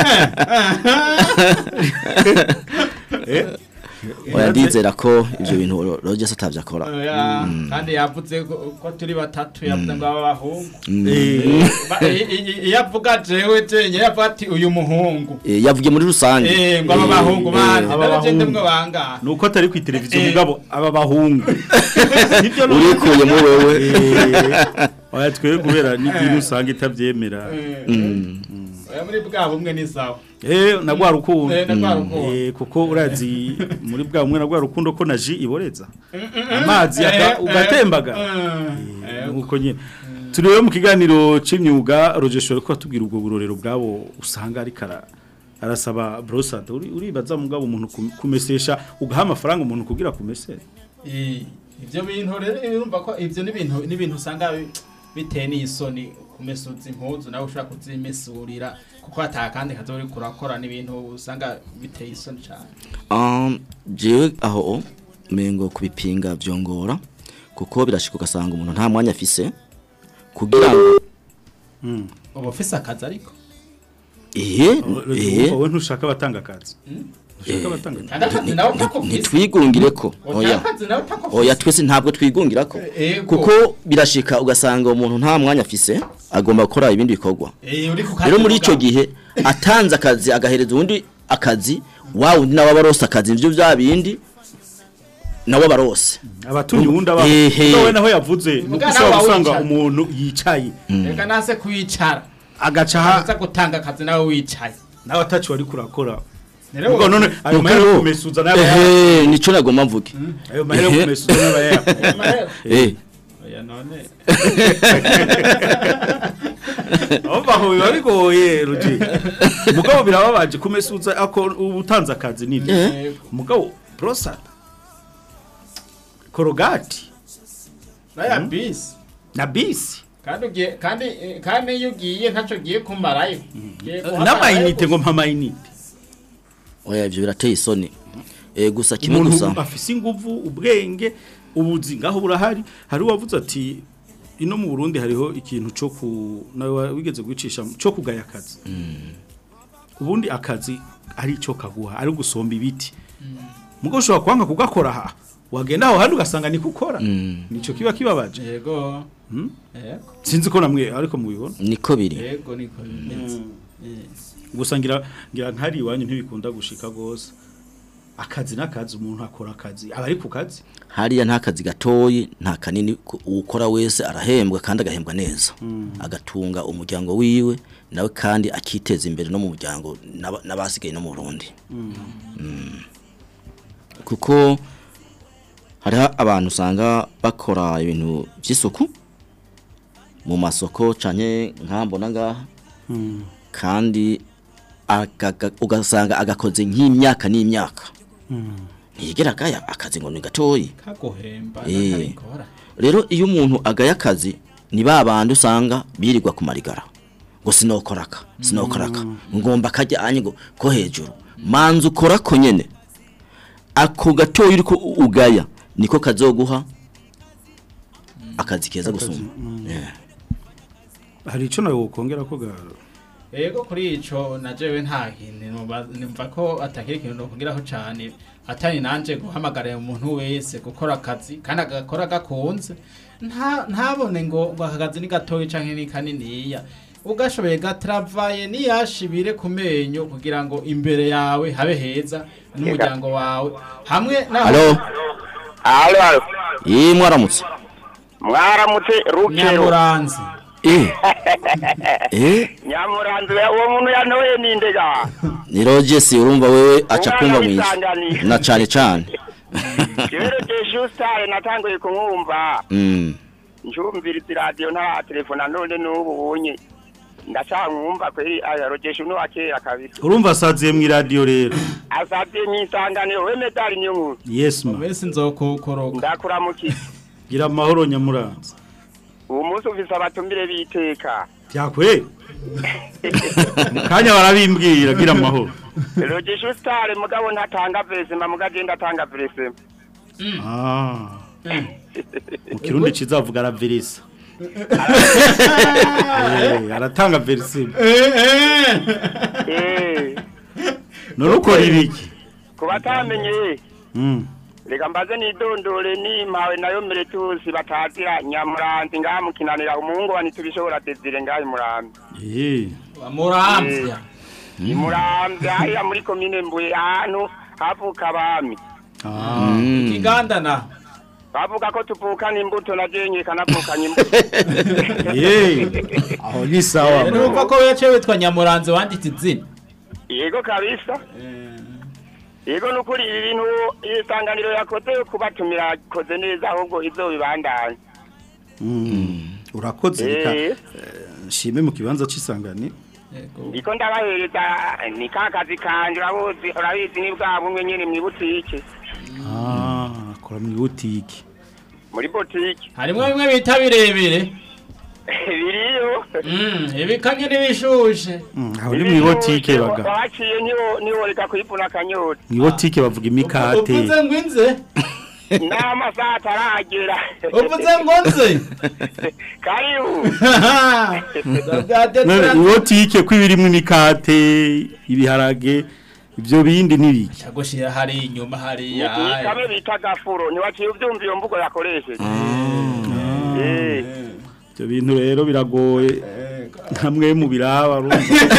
Speaker 4: Eh
Speaker 5: oya ndizera ko ivyo bintu Rogers atavyakora
Speaker 7: Oya, kandi yavuze ko ko turi batatu yavuze ngo aba bahungu
Speaker 4: Eh.
Speaker 7: Ba- i- i- iyo avuga jewe jenye yavuga ati uyu muhungu
Speaker 5: Eh, yavugiye muri rusange
Speaker 7: eh ngo aba
Speaker 5: Eh,
Speaker 7: bahungu
Speaker 5: eh,
Speaker 7: bandi
Speaker 4: aba
Speaker 7: rero jende
Speaker 4: bahungu.
Speaker 7: mwe bangana
Speaker 4: nuko atari ku televiziyo
Speaker 7: Eh.
Speaker 4: mugabo aba bahungu sibyo
Speaker 5: urikuye mu wewe
Speaker 4: oya twebwe kubera n'idini usanga itabyemera
Speaker 7: oya muri bwa bumwe ni sawa
Speaker 4: Eh na rwa rukundo.
Speaker 7: Eh, na rwa rukundo.
Speaker 4: Eh kuko urazi muri bwa umwe na rwa rukundo ko na ji iboreza. Amazi aka-
Speaker 7: Eh,
Speaker 4: ugatembaga.
Speaker 7: eh,
Speaker 4: Eh, Nuko nyine. Turi rero mu kiganiro c'imyuga Rogesho ariko atubwira ubwo burorero bwabo usanga ari kara arasaba brosad uri uribaza mugabo umuntu kum- kumesesha ugaha amafaranga umuntu kugira kumesere.
Speaker 7: Eh, ivyo bintu rero urumva ko ivyo ni ibintu ni ibintu usanga bi- biteye n'isoni kumesuza impuzu nawe ushobora kuzimesurira kuko atakandi kazi uri kurakora n'ibintu usanga biteye isoni cyane
Speaker 5: Um, jewe aho mengo kubipinga vyongora kuko birashika ugasanga umuntu nta mwanya afise kugira ngo
Speaker 7: uba ufise akazi ariko
Speaker 5: ehe ehe
Speaker 4: Wowe ntushaka abatanga akazi. Ntushaka abatanga akazi.
Speaker 7: kandi akazi nawe utakufise
Speaker 5: ntitwigungire ko
Speaker 7: oya
Speaker 5: oya
Speaker 7: akazi nawe utakufise
Speaker 5: oya twese ntabwo twigungira ko
Speaker 7: Ego.
Speaker 5: kuko birashika ugasanga umuntu nta mwanya afise agomba gukora ibindi bikorwa
Speaker 7: Eh, uri ku kazi
Speaker 5: rero muri
Speaker 7: mugabo.
Speaker 5: ico gihe atanze akazi agahereza uwundi akazi wa wundi nawe abarose akazi nivyo vya bindi nawe abarose
Speaker 4: abatumye uwundi aba
Speaker 5: Ehe.
Speaker 4: nawe naho yavuze nuko
Speaker 7: Mugana
Speaker 4: ushobora
Speaker 7: wawe
Speaker 4: gusanga
Speaker 7: wicaye.
Speaker 4: umuntu yicaye
Speaker 7: reka nase kwicara
Speaker 4: agaca ha
Speaker 7: aza gutanga akazi nawe wicaye
Speaker 4: nawe atacu wari kurakora
Speaker 7: rero
Speaker 4: ubwo none ayo mahera yo kumesuza nayo
Speaker 5: ehe nico nagomba mvuge
Speaker 4: ayo mahera yo
Speaker 5: Ehe.
Speaker 4: kumesuza nayo yayakuye
Speaker 7: mahera
Speaker 5: eh
Speaker 7: oya none
Speaker 4: Umva aho biba bigoye Roger. Mugabo birababaje kumesuza ako ubutanze akazi nibyo.
Speaker 5: Eh.
Speaker 4: Mugabo brosad. Korogati
Speaker 7: naya bisi
Speaker 4: na bisi.
Speaker 7: kandi ugiye kandi eh, kandi iyo ugiye ntacyo ugiye kumarayo Ugiye guhamarayo
Speaker 4: N'amayinite ngo mpamayinite.
Speaker 5: oya ivyo birateye isoni eh gusa kimwe
Speaker 4: Umuntu
Speaker 5: gusa
Speaker 4: afise inguvu ubwenge ubuzi ngaho burahari hari uwavuze ati ino mu Burundi hariho ikintu cyo ku nawe wigeze gucisha cyo kugaya akazi. Ubundi akazi ari cyo kaguha ari gusomba ibiti. Mugo ushobora kwanga kugakora aha. Wagenda aho handi ugasanga ni gukora.
Speaker 5: Mm.
Speaker 4: Nico kiba kibabaje.
Speaker 7: yego
Speaker 4: Hmm?
Speaker 7: yego
Speaker 4: Sinzi ko namwe ariko mubibona.
Speaker 5: niko biri
Speaker 7: yego niko bimeze Eh.
Speaker 4: Gusa ngira ngira nkari iwanyu ntibikunda gushika gose. Akazi n'akazi umuntu akora akazi. Aba ari ku kazi.
Speaker 5: hariya nta kazi gatoyi nta kanini ku- uwukora wese arahembwa kandi agahembwa neza agatunga umuryango wiwe nawe kandi akiteza imbere no mu muryango n'aba- n'abasigaye no mu Burundi Mm. kuko hariho abantu usanga bakora ibintu by'isuku mu masoko canke nkambona ngaha kandi agaga- ugasanga agakoze nk'imyaka n'imyaka ntiyigera agaya akazi ngo ni gatoyi
Speaker 7: kaguhemba
Speaker 5: Eh.
Speaker 7: nakabikora
Speaker 5: rero iyo umuntu agaya akazi ni ba bandi usanga birirwa ku marigara ngo sinokoraka sinokoraka ngomba kajyanye ngo ko hejuru manza ukora ko nyene ako gatoya uriko ugaya niko kazoguha akazi keza gusumba Yeah.
Speaker 4: Hari ico nawe wokongera ko ga
Speaker 7: yego kuri ico najewe nta kintu numva- numva ko atakiri ikintu nokongeraho cane atari nanje guhamagarira umuntu wese gukora akazi kandi agakora gakunze nta ntabone ngo ngo aka kazi ni gatoya canke ni kaniniya ugashoboye gatravaye niyashibire ku menyo kugira ngo imbere yawe habe heza n'umuryango wawe hamwe naho
Speaker 5: Halo
Speaker 8: halo halo
Speaker 5: eh mwaramutse
Speaker 8: mwaramutse rukero
Speaker 7: nyamuranzi
Speaker 5: eh eh
Speaker 8: nyamuranzi uwo muntu yanoye ninde ga
Speaker 5: ni Rogers urumva wewe aca kumva mwiza
Speaker 8: wisanganira.
Speaker 5: na cane cane
Speaker 8: kibero jesustare natanguye kumwumva
Speaker 5: mm
Speaker 8: njumviriza iradiyo nta telefone none n'ubu bunye ndacamwumva kweri aya rogesha uno akera kabisa
Speaker 4: urumva asaziye mu radio rero.
Speaker 8: asabye mwisanganiro we medali niyo nkuru
Speaker 4: Yes ma.
Speaker 7: wese nzokukoroka
Speaker 8: ndakuramukiye
Speaker 4: Gira amahoro nyamuranza.
Speaker 8: uwo munsi ufise abatumire b'iteka
Speaker 4: Byakwe. Kanya barabimbwira gira amahoro.
Speaker 8: rogesha usitare mugabo ntatanga vesema mugagenda atanga vesema
Speaker 4: Ah. Mu kirundi kizavuga aravirisa. Eh, aratanga versime.
Speaker 8: Eh,
Speaker 4: None ukora ibiki?
Speaker 8: ku batamenye
Speaker 4: Mm.
Speaker 8: reka mbaze nidondore nimpawe nayo meretusi batazira nyamuranzi ngaha mukinanira umuhungu wa ntitubishobora desire ngaha imurambi
Speaker 4: Eh.
Speaker 7: muramvya
Speaker 8: imurambi hariya muri komine mbuye ahantu havuka abami
Speaker 4: Ah.
Speaker 5: Mm.
Speaker 7: ikiganda na
Speaker 8: bavuga ko tuvukana imbuto na jenye kanavukanye imbuto
Speaker 4: Ye, aho ni sawa
Speaker 7: numva ko yaciye witwa nyamuranze wanditse izina
Speaker 8: yego kabisa yego nukuri ibi bintu isanganiro yakoze yo kubatumira yakoze neza ahubwo izo bibandanye
Speaker 4: Mm, urakoze reka
Speaker 8: Eh.
Speaker 4: eh, nshime mu kibanza c'isangani
Speaker 8: ndiko ndabahereza ni ka kazi kanje urabuzi urabizi ni bwa bumwe nyene mw'ibutike
Speaker 4: ah akora mu butiki
Speaker 8: muri botike
Speaker 7: harimwo bimwe bita birebire
Speaker 8: biriyo
Speaker 7: ibikanye n'ibishushe
Speaker 4: aho ni mu butike baga
Speaker 8: waciye niwo niwo reka kwivuna akanyota
Speaker 4: mu butike bavuga imikate
Speaker 7: uvuze ngo inze
Speaker 8: n'amasaha ataragera
Speaker 7: uvuze ngo nze
Speaker 8: karibu
Speaker 4: None ibotike ko ibirimo imikate ibiharage ibyo bindi nibiki
Speaker 7: gushira hari inyuma hariya
Speaker 8: ni kamwe bita gafuro ntiwaciye ubyumva iyo mvugo yakoresheje Eh.
Speaker 4: ibyo bintu rero biragoye hamwe mu biraba urumva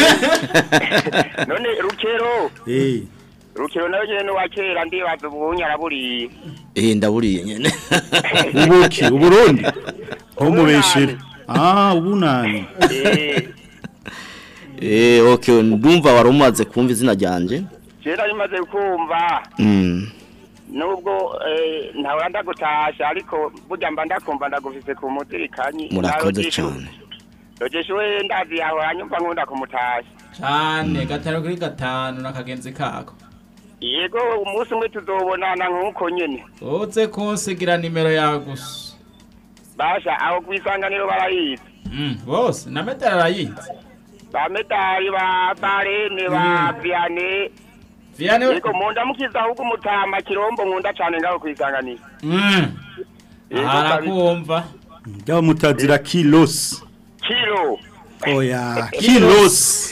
Speaker 8: none rukero
Speaker 4: eh
Speaker 8: rukero nayo nyene wa kera ndibaza ubunye araburiye
Speaker 5: eh ndaburiye nyene
Speaker 4: ubuki uburundi ho mubeshera ah ubunani
Speaker 8: Eh,
Speaker 5: eh okay ndumva wari umaze kumva izina ryanje
Speaker 8: kera bimaze kumva
Speaker 5: mm
Speaker 8: nubwo eh, ntahora ndagutasha ariko burya mba ndakumva ndagufise ku mutirikanye
Speaker 5: murakoze cyane
Speaker 8: rogesha we ndazi yawe anyumva nkunda kumutasha
Speaker 7: cyane gatanu kuri gatanu n'akagenzi kako
Speaker 8: yego umunsi umwe tuzobonana nk'uko nyene
Speaker 7: uze kunsigira nimero yawe gusa
Speaker 8: basha aho kwisanganiro barayizi
Speaker 7: Mm, bose na metero arayizi
Speaker 8: ba medali ba barene ba viane
Speaker 7: Vianney
Speaker 8: yego mundamukiza ahubwo umutama kirombo nkunda cane ngaho kwisanganiro
Speaker 7: Mm.
Speaker 8: Yego,
Speaker 7: arakumva
Speaker 4: byaba mutazira kilos
Speaker 8: kiro
Speaker 4: oya kilos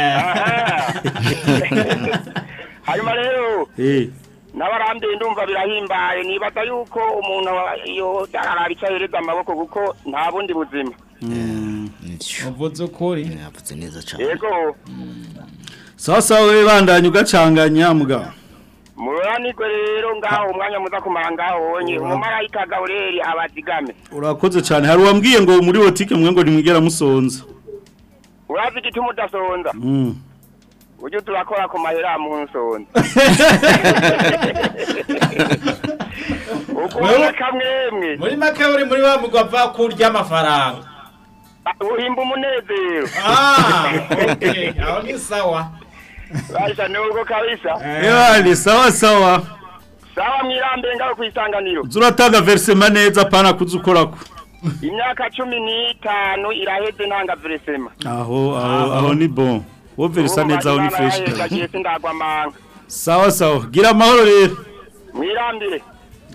Speaker 8: hanyuma rero
Speaker 4: eh
Speaker 8: n'abarambiye ndumva birahimbaye nibaza yuko umuntu iyo ararica yereza amaboko kuko nta bundi buzima
Speaker 7: uvuze ukuri
Speaker 5: yavuze neza cyane
Speaker 8: yego
Speaker 4: sasa we bandanye ugacanganya mugabo
Speaker 8: muranirwe rero ngaho umwanya muza kumara ngaho wonye umumarayika gabureri abazigame
Speaker 4: urakoze cyane hari uwambwiye ngo muri botike mwe ngo nimwigera musonza
Speaker 8: urazi igituma udasonza
Speaker 4: mm.
Speaker 8: ujye turakora ku mahera mu nsonza ukubona kamwemwe
Speaker 7: muri make uri muri wa mugwa va kurya amafaranga
Speaker 8: uhimba umunezero
Speaker 7: ah okay aho ni sawa
Speaker 8: basha nubwo kabisa
Speaker 4: Ewa sawa sawa
Speaker 8: sawa mwirambe ngaho kwisanganiro
Speaker 4: zuratanga versema neza pana kuzukorako
Speaker 8: imyaka cumi n'itanu iraheze ntanga veresema
Speaker 4: aho aho aho ni bon wo versa neza aho ni fresh
Speaker 8: gagiye sindagwa amanga
Speaker 4: sawa sawa gira amahoro rero
Speaker 8: mwirambire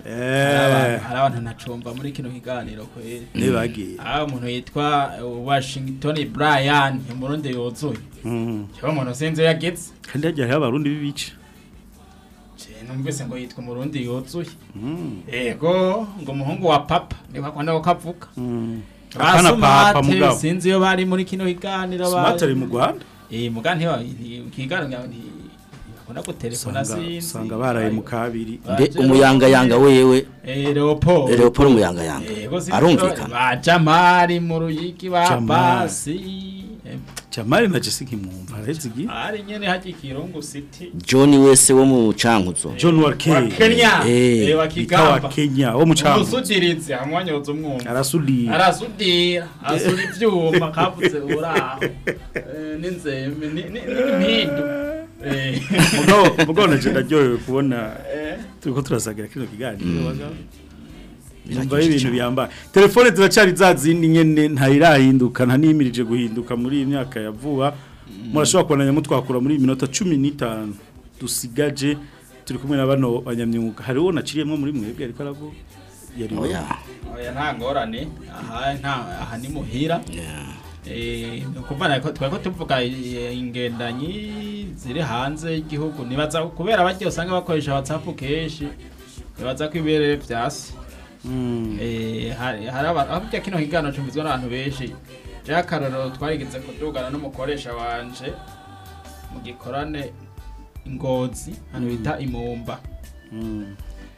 Speaker 4: eh
Speaker 7: hari abantu nacumva muri kino kiganiro kweri
Speaker 4: nibagiye
Speaker 7: aho umuntu yitwa uh, Washington Brian umurundi yuzuye
Speaker 4: mm.
Speaker 7: cyo umuntu sinzi iyo yageze
Speaker 4: kandi hajya hari abarundi bibice
Speaker 7: Je, numvise ngo yitwa umurundi yuzuye
Speaker 4: mm.
Speaker 7: ego ngo umuhungu wa papa niba kwanda ko kavuka
Speaker 4: mm. Apana papa
Speaker 7: Basumate,
Speaker 4: mugabo
Speaker 7: sinzi iyo bari muri kino kiganiro
Speaker 4: smart ari mu Rwanda
Speaker 7: eh mugani wa kiganiro bakunda gutelefona
Speaker 4: sanga
Speaker 7: sinzi
Speaker 4: sanga baraye mu kabiri
Speaker 5: mbe umuyangayanga wewe
Speaker 7: eh Leopold
Speaker 5: Leopold umuyangayanga
Speaker 7: Ego sinzi
Speaker 5: arumvikana
Speaker 7: ba Jamari mu ruyiki ba
Speaker 4: Jamari.
Speaker 7: Basi eh,
Speaker 4: Jamari na Jessica mwumva arezi gi
Speaker 7: ari nyene haji Kirungu City
Speaker 5: John wese wo mu cankuzo
Speaker 4: John Warke
Speaker 7: wa Kenya
Speaker 5: Eh,
Speaker 7: eh wa
Speaker 4: bita wa
Speaker 7: Kigamba
Speaker 4: Kenya wo mu cango
Speaker 7: umusudirizi hamwanyoza umwumva
Speaker 4: arasudira
Speaker 7: arasudira asura ivyuma kavuze uraho Eh, n'inzembe ni- ni- n'impindu Eh.
Speaker 4: mugabo mugabo naje ndaryohewe kubona turiko turasagira kino kiganiro bagabo Numva ibintu biyambaye telefone ziracari za zindi nyene ntayirahinduka nta nimirije guhinduka muri iyi myaka ya vuba murashobora kubonanya mutwakura muri iyi minota 15 dusigaje turi kumwe na bano banyamyuga hari uwo naciriyemwo muri mwebwe ariko aravuga yari we
Speaker 5: oya
Speaker 7: oya nta ngorane aha nta aha ni muhira eh kuvana ko twako tuvuga eh, ingendanyi ziri hanze y'igihugu nibaza kubera bajye usanga bakoresha WhatsApp keshi nibaza ko ibere vyasi
Speaker 4: Mm.
Speaker 7: eh hari hari abantu aho kujya kino higano cumvizwa n'abantu benshi je akaroro twarigeze kudugana n'umukoresha wanje mu gikorane ingozi hano bita imumba
Speaker 4: Mm.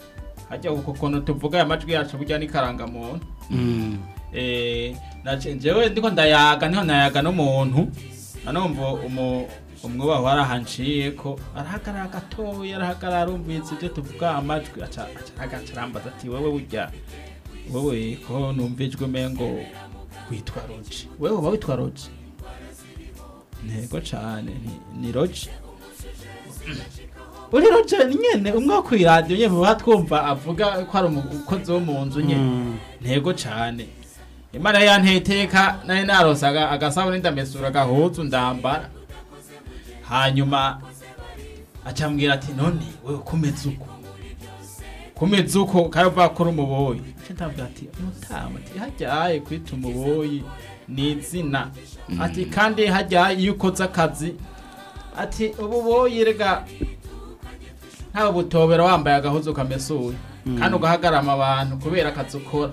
Speaker 7: hajya uko kuntu tuvuga aya majwi yacu burya ni karangamuntu eh nace jewe ndiko ndayaga niho nayaga n'umuntu anomva umu umwubaho arahanciye ko arahagarara gatoya arahagarara arumvise ibyo tuvuga amajwi aca aca agacarambaza ati wewe burya wowe ko numvijwe mengo witwa roji wewe uba witwa roji ntego cane ni- ni roji uri roji nyene umwe wo kw'iradiyo nyene muba twumva avuga ko ari umukozi wo mu nzu nyene ntego cane imana yanteye iteka nari narose aga- agasabuni ndamesura agahuzu ndambara hanyuma acambwira ati none wewe kumeze uko kumeze uko karava kuri umuboyi nce ndavuga ati mutama ati hajyaye kwita umuboyi ni izina ati kandi hajyaye iyo ukoze akazi ati ububoyi rega ntawe butobera wambaye agahuzu kamesuye kandi ugahagarama abantu kubera akazi ukora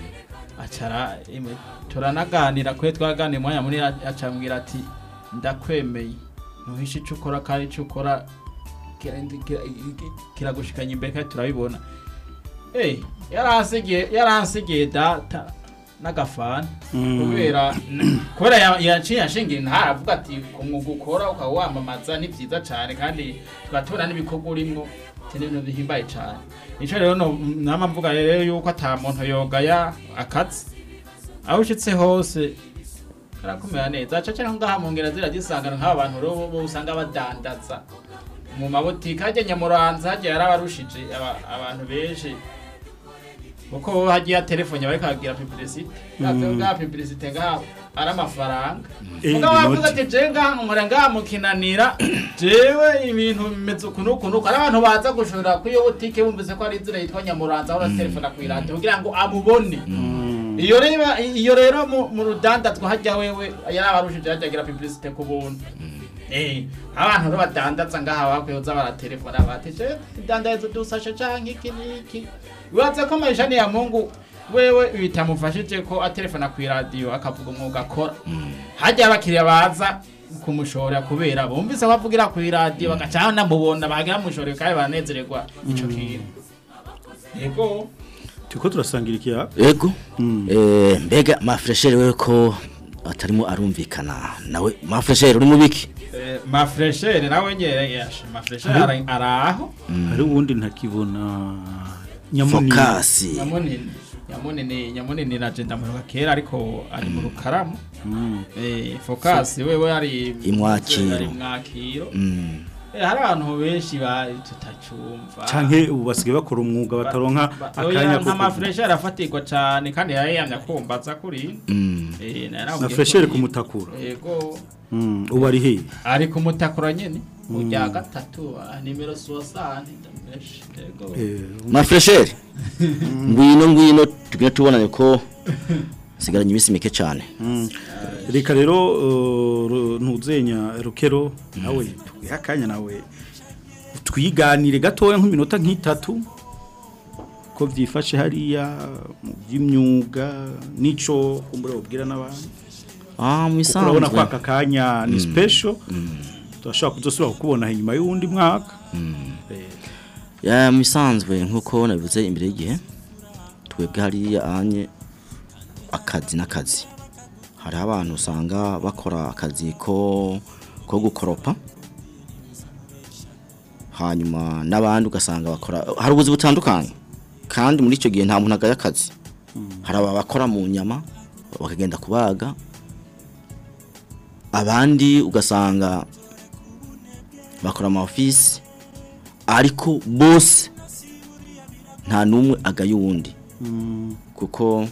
Speaker 7: acara imwe turanaganira kwe twaganira umwanya munini acambwira ati ndakwemeye ntuhishe icyo ukora kandi icyo ukora kira- kira- kiragushikanya imbere kandi turabibona eh yaransigiye yaransigiye data n'agafana
Speaker 4: Mm.
Speaker 7: kubera kubera ya- yaciye ashingiye ntaravuga ati ku mwuga ukora ukaba wamamaza ni byiza cyane kandi tugatubona n'ibikorwa urimo ati ni ibintu bihimbaye cyane nicyo rero no- nama mvuga rero yuko ata muntu yogaya akazi aho ushitse hose karakumera neza aca cyangwa ngaha mu ngera ziragisangana nk'aba bantu rero bo usanga badandaza mu mabotike hajya nyamuranza hajya yarabarushije aba- abantu benshi kuko bo hagiye telefone bariko babwira publicité
Speaker 4: Mm.
Speaker 7: bwa publicité ngaha ari amafaranga
Speaker 4: Eh,
Speaker 7: mugabo wavuze
Speaker 4: inoti.
Speaker 7: ati je ngaha nkora ngaha mukinanira jewe ibintu bimeze ukuntu ukuntu uku." ari abantu baza gushora kuri iyo botike bumvise ko ari inzira yitwa nyamuranza aho telefone kwiradiyo kugira ngo amubone iyo rero iyo rero mu mu rudandazwa hajya wewe yarabarushije hajya agira publicité ku buntu eh abantu rero badandaza ngaha bakwiyoza baratelefona bateje idandarizo dusashe canke iki niki wibaze ko maisha ni ya mungu wewe bitamufashije ko atelefona ku radio akavuga umwuga akora hajya abakiriya baza kumushora kubera bumvise ko avugira ku radio bagaca namubona bagira mushore kandi baranezererwa ico kintu yego
Speaker 4: turiko turasangira ikiya
Speaker 5: Ego. Eh mbega mafreshere wewe ko atarimo arumvikana nawe mafreshere uri mubiki
Speaker 7: Eh, mafreshere nawe nyere yashe mafreshere
Speaker 4: Hari-
Speaker 7: ari araho
Speaker 4: hari uwundi ntakibona nyamunini
Speaker 5: Fokasi.
Speaker 7: nyamunini nyamunini nyamunini na jenda muruka kera ariko ari mu rukaramu eh focus wewe ari
Speaker 5: Imwakiro.
Speaker 7: ari mwakiro
Speaker 5: Mm.
Speaker 7: eh hari abantu benshi ba tutacumva
Speaker 4: canke ubu basigaye bakora umwuga bataronka akanya
Speaker 7: nka
Speaker 4: ko
Speaker 7: mafreshere afatirwa cyane kandi yayamya kumbaza kuri
Speaker 5: Mm.
Speaker 7: eh
Speaker 4: na freshere kumutakura
Speaker 7: yego
Speaker 4: Mm, ubu ari he
Speaker 7: ari kumutakura nyene ujya gatatu ah, nimero 60 ndamesh yego
Speaker 5: Mafreshere. Ngwino ngwino tugire tubonane ko sigaranye iminsi mike cyane.
Speaker 4: reka rero uh, ru- ntuzenya rukero nawe tuguhe akanya nawe twiganire gatoya nk'iminota nk'itatu ko byifashe hariya mu by'imyuga n'ico umbura ubwira n'abandi
Speaker 5: Ah
Speaker 4: kuko urabona ko
Speaker 5: misanzwe.
Speaker 4: aka kanya ni special turashobora kuzosubira kukubona inyuma y'uwundi mwaka Eh,
Speaker 5: Ya misanzwe nkuko nabivuze imbere y'igihe twebwe hariya anye akazi n'akazi hari abantu usanga bakora akazi ko ko gukoropa hanyuma n'abandi ugasanga bakora hari ubuzi butandukanye kandi muri icyo gihe nta muntu agaya akazi hari aba bakora mu nyama bakagenda kubaga abandi ugasanga bakora ama office ariko bose nta n'umwe agaye uwundi kuko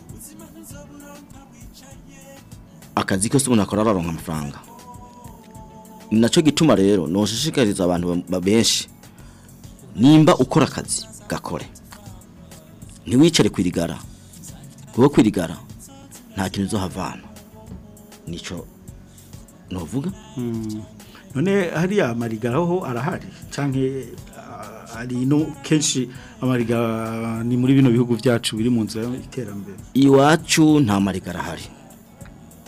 Speaker 5: akazi kose umuntu akora araronka amafaranga ni nacyo gituma rero noshishikariza abantu ba- ba- benshi nimba ukora akazi gakore ntiwicare kwirigara kuko kwirigara nta kintu uzohavana nico novuga
Speaker 4: Mm. none hariya amarigara ho arahari canke ah, ari no kenshi amariga ni muri bino bihugu byacu biri mu nzira y'iterambere
Speaker 5: iwacu nta mariga arahari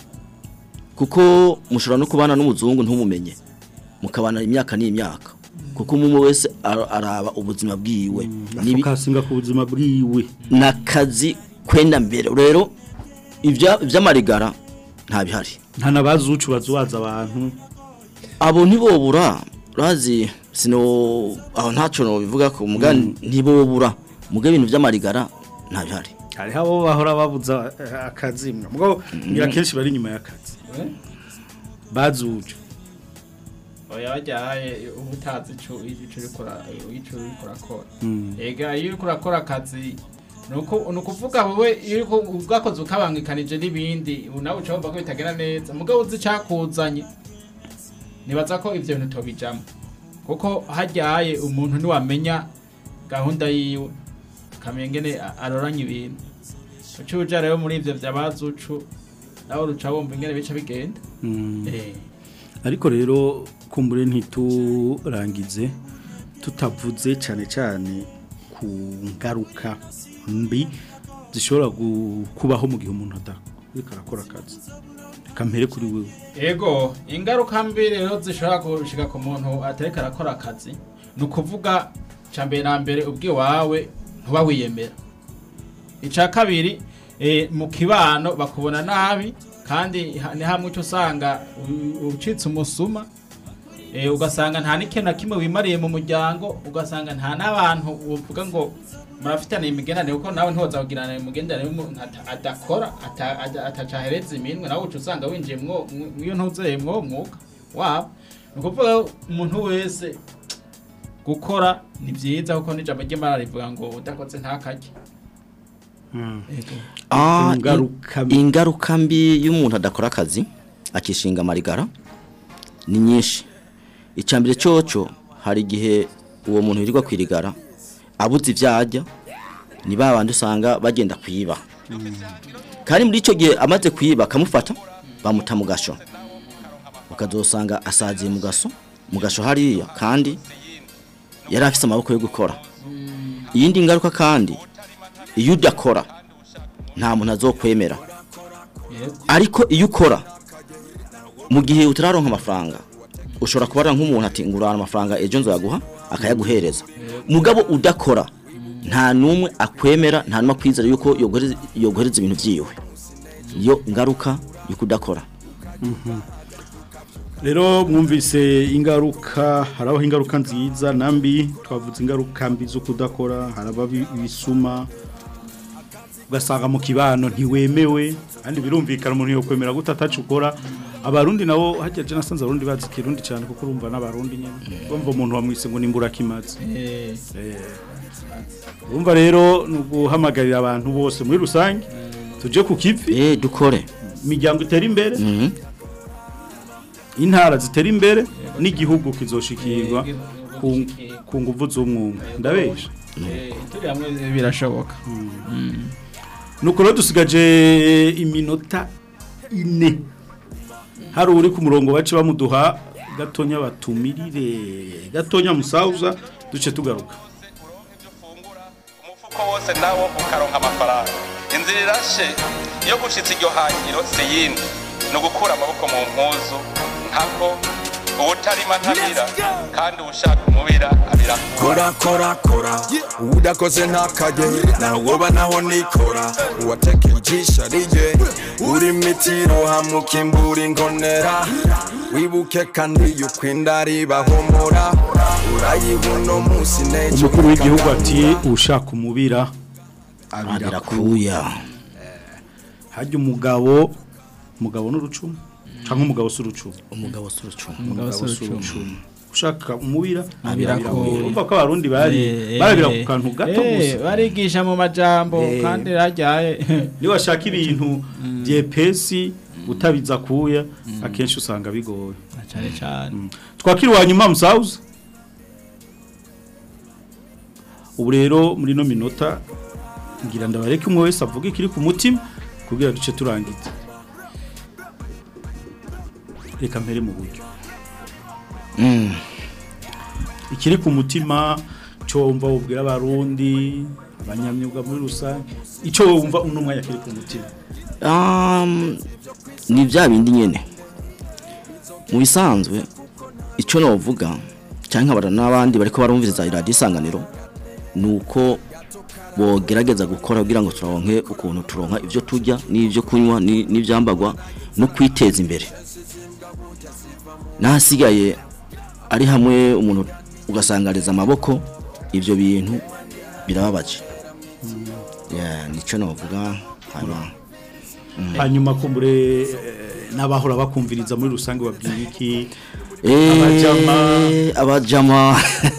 Speaker 5: kuko mushobora no kubana n'umuzungu ntumumenye mukabana imyaka n'imyaka kuko umwe wese ara- araba ubuzima bwiwe Nibi-
Speaker 4: akasinga ku buzima bwiwe
Speaker 5: nakazi kwenda mbere rero ibya by'amarigara nta bihari
Speaker 4: nta nabazi ucu bazubaza abantu
Speaker 5: abo ntibobura urazi sino aho ntacyo no bivuga ko muga ntibobura muga ibintu by'amarigara nta bihari
Speaker 4: hariho abo bahora babuza eh, akazi mugabo ngira kenshi bari inyuma y'akazi bazi ucu
Speaker 7: oya bajyaye uba utazi ico ico uriko ura- ico uriko urakora
Speaker 4: Mm.
Speaker 7: ega iyo uriko urakora akazi nuko nukuvuga wowe iyo uriko ubwakoze ukabangikanije n'ibindi ubu nawe uca wumva ko bitagenda neza mugabo uzi icyakuzanye nibaza ko ivyo bintu tobijamo kuko hajyaye umuntu niwamenya gahunda yiwe akamenya ingene a- aroranya ibintu uca uja rero muri ivyo vyabazucu nawe uruca wumva ingene bica bigenda
Speaker 4: Mm.
Speaker 7: Eh.
Speaker 4: ariko rero kumbure ntiturangize tutavuze cyane cyane ku ngaruka mbi zishobora gu- kubaho mu gihe umuntu adariko arakora akazi reka mpere kuri wewe
Speaker 7: Ego, ingaruka mbi rero zishobora gushika ku muntu atariko arakora akazi ni ukuvuga ca mbere na mbere ubwiwawe ntuba wiyemera ica kabiri eh, mu kibano bakubona nabi kandi ha- ni hamwe uca usanga u- ucitse umusuma eh, ugasanga nta n'ikintu na kimwe wimariye mu muryango ugasanga nta n'abantu uvuga ngo murafitane imigenderanire kuko nawe ntiwoza kugirana imigenderanire n'umuntu ata- adakora ata- ada- atacahereza iminwe nawe uca usanga winjiye mwo mwo- iyo ntuzeye mwo mwuga wabo ni ukuvuga umuntu wese gukora ni byiza kuko n'ijambo ry'imana rivuga ngo udakoze ntakarye
Speaker 5: Ah,
Speaker 4: Ingaruka
Speaker 5: in- ingaruka mbi y'umuntu adakora akazi akishinga amarigara ni nyinshi icambere coco hari igihe uwo muntu yirirwa kwirigara abuze ivyarya ni babandi usanga bagenda kwiba kandi muri ico gihe amaze kwiba akamufata bamuta mu gasho ukazosanga asaziye mu gaso mu gasho hariya kandi yari afise amaboko yo gukora iyindi ngaruka kandi iyo udakora nta muntu azokwemera ariko iyo ukora mu gihe utararonka amafaranga ushobora kubara nk'umuntu ati ngurana amafaranga ejo nzaguha akayaguhereza mugabo udakora nta n'umwe akwemera nta n'umwe akwizera yuko yoguhereza- yoguhereza ibintu byiwe iyo ngaruka yo kudakora
Speaker 4: rero mwumvise ingaruka harabaho ingaruka nziza na mbi twavuze ingaruka mbi zo kudakora haraba ibisuma ugasanga mu kibano ntiwemewe kandi birumvikana umuntu yo kwemera gute atacu ukora abarundi nabo hajya je nasanze abarundi bazi kirundi cyane kuko urumva n'abarundi nyene bumva umuntu wamwise ngo nimbura kimaze
Speaker 7: Eh,
Speaker 4: urumva rero ni uguhamagarira abantu bose muri rusange tuje ku kivi
Speaker 5: eh dukore
Speaker 4: imiryango itera imbere
Speaker 5: Mhm.
Speaker 4: intara zitera imbere n'igihugu kizoshikirwa ku- ku nguvu z'umwumwe ndabesha
Speaker 7: eh, turi hamwe birashoboka
Speaker 4: nuko rero dusigaje iminota ine hari uri ku murongo bace bamuduha gatonya batumirire gatonya musauza duce tugaruka
Speaker 11: umufuko wose nawo ukaronka amafaranga inzira irashe iyo gushitsa iryo hangiro si yindi ni ugukura amaboko mu mpuzu nkako ubutarima ntabira kandi ubushaka umubira abira
Speaker 1: kora kora kora udakoze ntakajye nawoba naho nikora uwatekeye ijisho ariye uri mitiro hamukimbura ingonera wibuke kandi yuko inda ribahomora urayibuno munsi nejo
Speaker 4: umukuru w'igihugu ati ushaka umubira abira
Speaker 5: abirakuya
Speaker 4: hajya umugabo umugabo n'urucumu cyangwa umugabo si urucumu
Speaker 5: umugabo si urucumu
Speaker 7: Umugabo si urucumu.
Speaker 4: urucumu ushaka umubira
Speaker 7: Abirakuya.
Speaker 4: urumva ko abarundi bari barabira ku kantu gato
Speaker 7: Eh,
Speaker 4: gusa
Speaker 7: barigisha mu majambo
Speaker 4: Eh.
Speaker 7: kandi rajyaye
Speaker 4: niba washaka ibintu byepesi utabiza kuya akenshi usanga bigoye
Speaker 7: cyane cyane
Speaker 4: twakira uwa nyuma musawuza ubu rero muri ino minota ngira ndabareke umwe wese avuga ikiri ku mutima kugira duce turangiza reka mpere mu buryo
Speaker 5: Mm.
Speaker 4: ikiri ku mutima cyo wumva wubwira abarundi abanyamyuga muri rusange icyo wumva uno mwanya kiri ku mutima
Speaker 5: Um, ni bya bindi nyene mu bisanzwe icyo navuga cyangwa nkabara n'abandi bariko barumviriza iradiyo isanganiro ni uko bogerageza gukora kugira ngo turonke ukuntu turonka ibyo turya n'ibyo kunywa ni- n'ibyambagwa no kwiteza imbere n'ahasigaye ari hamwe umuntu ugasangariza amaboko ibyo bintu birababaje Yeah, nicyo navuga hanyuma
Speaker 4: hanyuma kumbure eh, n'abahora bakumviriza muri rusange babwira iki
Speaker 5: Eh,
Speaker 4: abajama
Speaker 5: abajama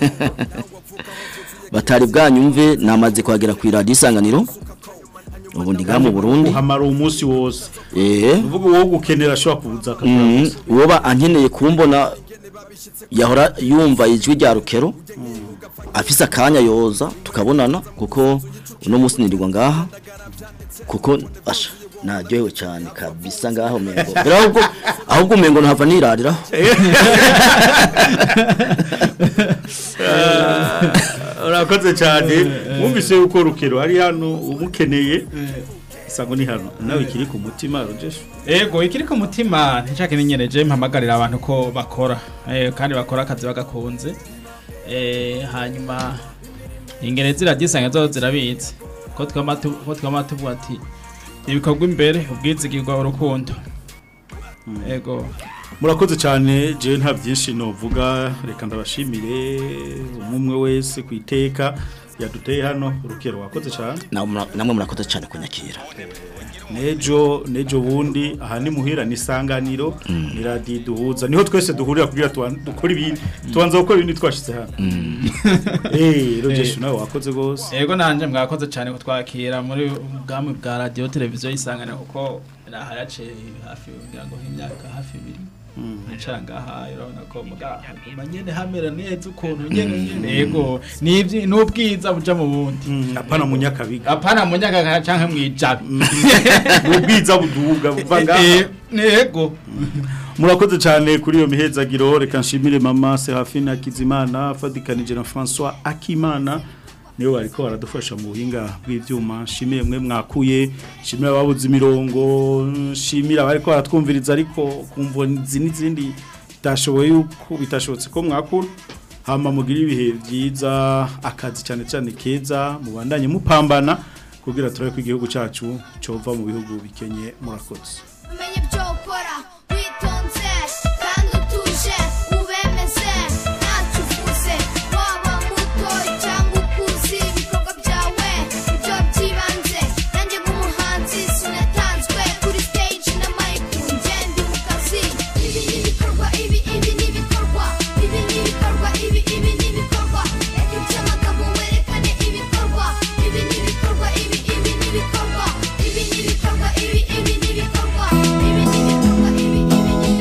Speaker 5: batari bwanyumve namaze kwagera ku iradiyo isanganiro ubu ndi ngaha mu burundi
Speaker 4: uhamara umunsi wose
Speaker 5: eh
Speaker 4: uvuga uwo gukenera ashobora kuza akagura
Speaker 5: Mhm.
Speaker 4: gusa
Speaker 5: uwo ba ankeneye kumbona yahora yumva ijwi rya rukero afise akanya yoza tukabonana kuko uno munsi nirirwa ngaha kuko asha naryohewe cyane kabisa ngaho mengo mbere ahubwo ahubwo umengo ntava nirariraho
Speaker 4: urakoze cyane wumvise yuko rukero hari hano umukeneye isango ni hano nawe ikiri ku mutima rogesha
Speaker 7: Ego ikiri ku mutima nshaka ninyereje mpamagarira abantu ko bakora eh, kandi bakora akazi bagakunze eh, hanyuma ingere ziragisanga zo zirabitse ko twama tu- ko twama tuvuga ati ibikorwa imbere ubwizigirwa urukundo ego
Speaker 4: murakoze cyane je nta byinshi novuga reka ndabashimire umwe wese ku iteka yaduteye hano rukero wakoze cyane
Speaker 5: namwe murakoze cyane kunyakira
Speaker 4: nejo nejo bundi aha ni muhira ni isanganiro ni radiyo duhuza niho twese duhurira kugira tuban- dukore ibindi tubanza gukora ibindi twashyize hano eee rogesha nawe wakoze rwose
Speaker 7: Ego nanje mwakoze cyane kutwakira muri ubwami bwa radio televiziyo yisangana kuko naharace hafi ngira ngo imyaka hafi ibiri ncara ngaha urabona ko mugahaguma nyene hamera neza ukuntu nyene nyene ego nivyi n'ubwiza buja mu bundi
Speaker 4: apana mu nyakabiga
Speaker 7: apana mu nyakabiga canke mwijabi
Speaker 4: ubwiza buduga buva ngaha
Speaker 7: ego
Speaker 4: murakoze cyane kuri iyo mihezagiro reka nshimire mama Serafina Kizimana fadikanije na François Akimana niyo bariko baradufasha mu buhinga bw'ivyuma nshimire mwe mwakuye nshimire ababuze imirongo nshimire abariko baratwumviriza ariko kumva izi n'izindi bitashoboye yuko bitashobotse ko mwakura hama mugira ibihe byiza akazi cyane cyane keza mubandanye mupambana kugira turabe ko igihugu cyacu cova mu bihugu bikenye murakoze
Speaker 12: umenye ibyo ukora witonze kandi utuje ubemeze ntacyo uvuze waba muto cyangwa ukuze ibikorwa byawe ibyo by'ibanze nanjye nk'umuhanzi sinatanzwe kuri stage na mic ngende mu kazi ibi ni ibikorwa ibi ibi ni ibikorwa ibi ni ibikorwa ibi ibi ni ibikorwa reka iby'amagambo werekane ibikorwa ibi ni ibikorwa ibi ibi ni ibikorwa ibi ni ibikorwa ibi ibi ni ibikorwa ibi ni ibikorwa ibi ibi ni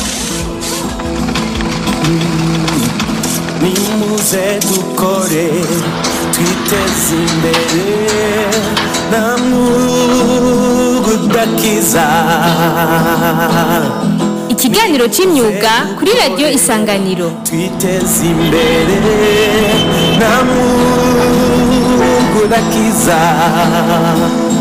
Speaker 2: nimuze dukore twiteze imbere nta mwuga udakiza
Speaker 3: Ikiganiro c'imyuga kuri radio Isanganiro.
Speaker 2: twiteze imbere nta mwuga udakiza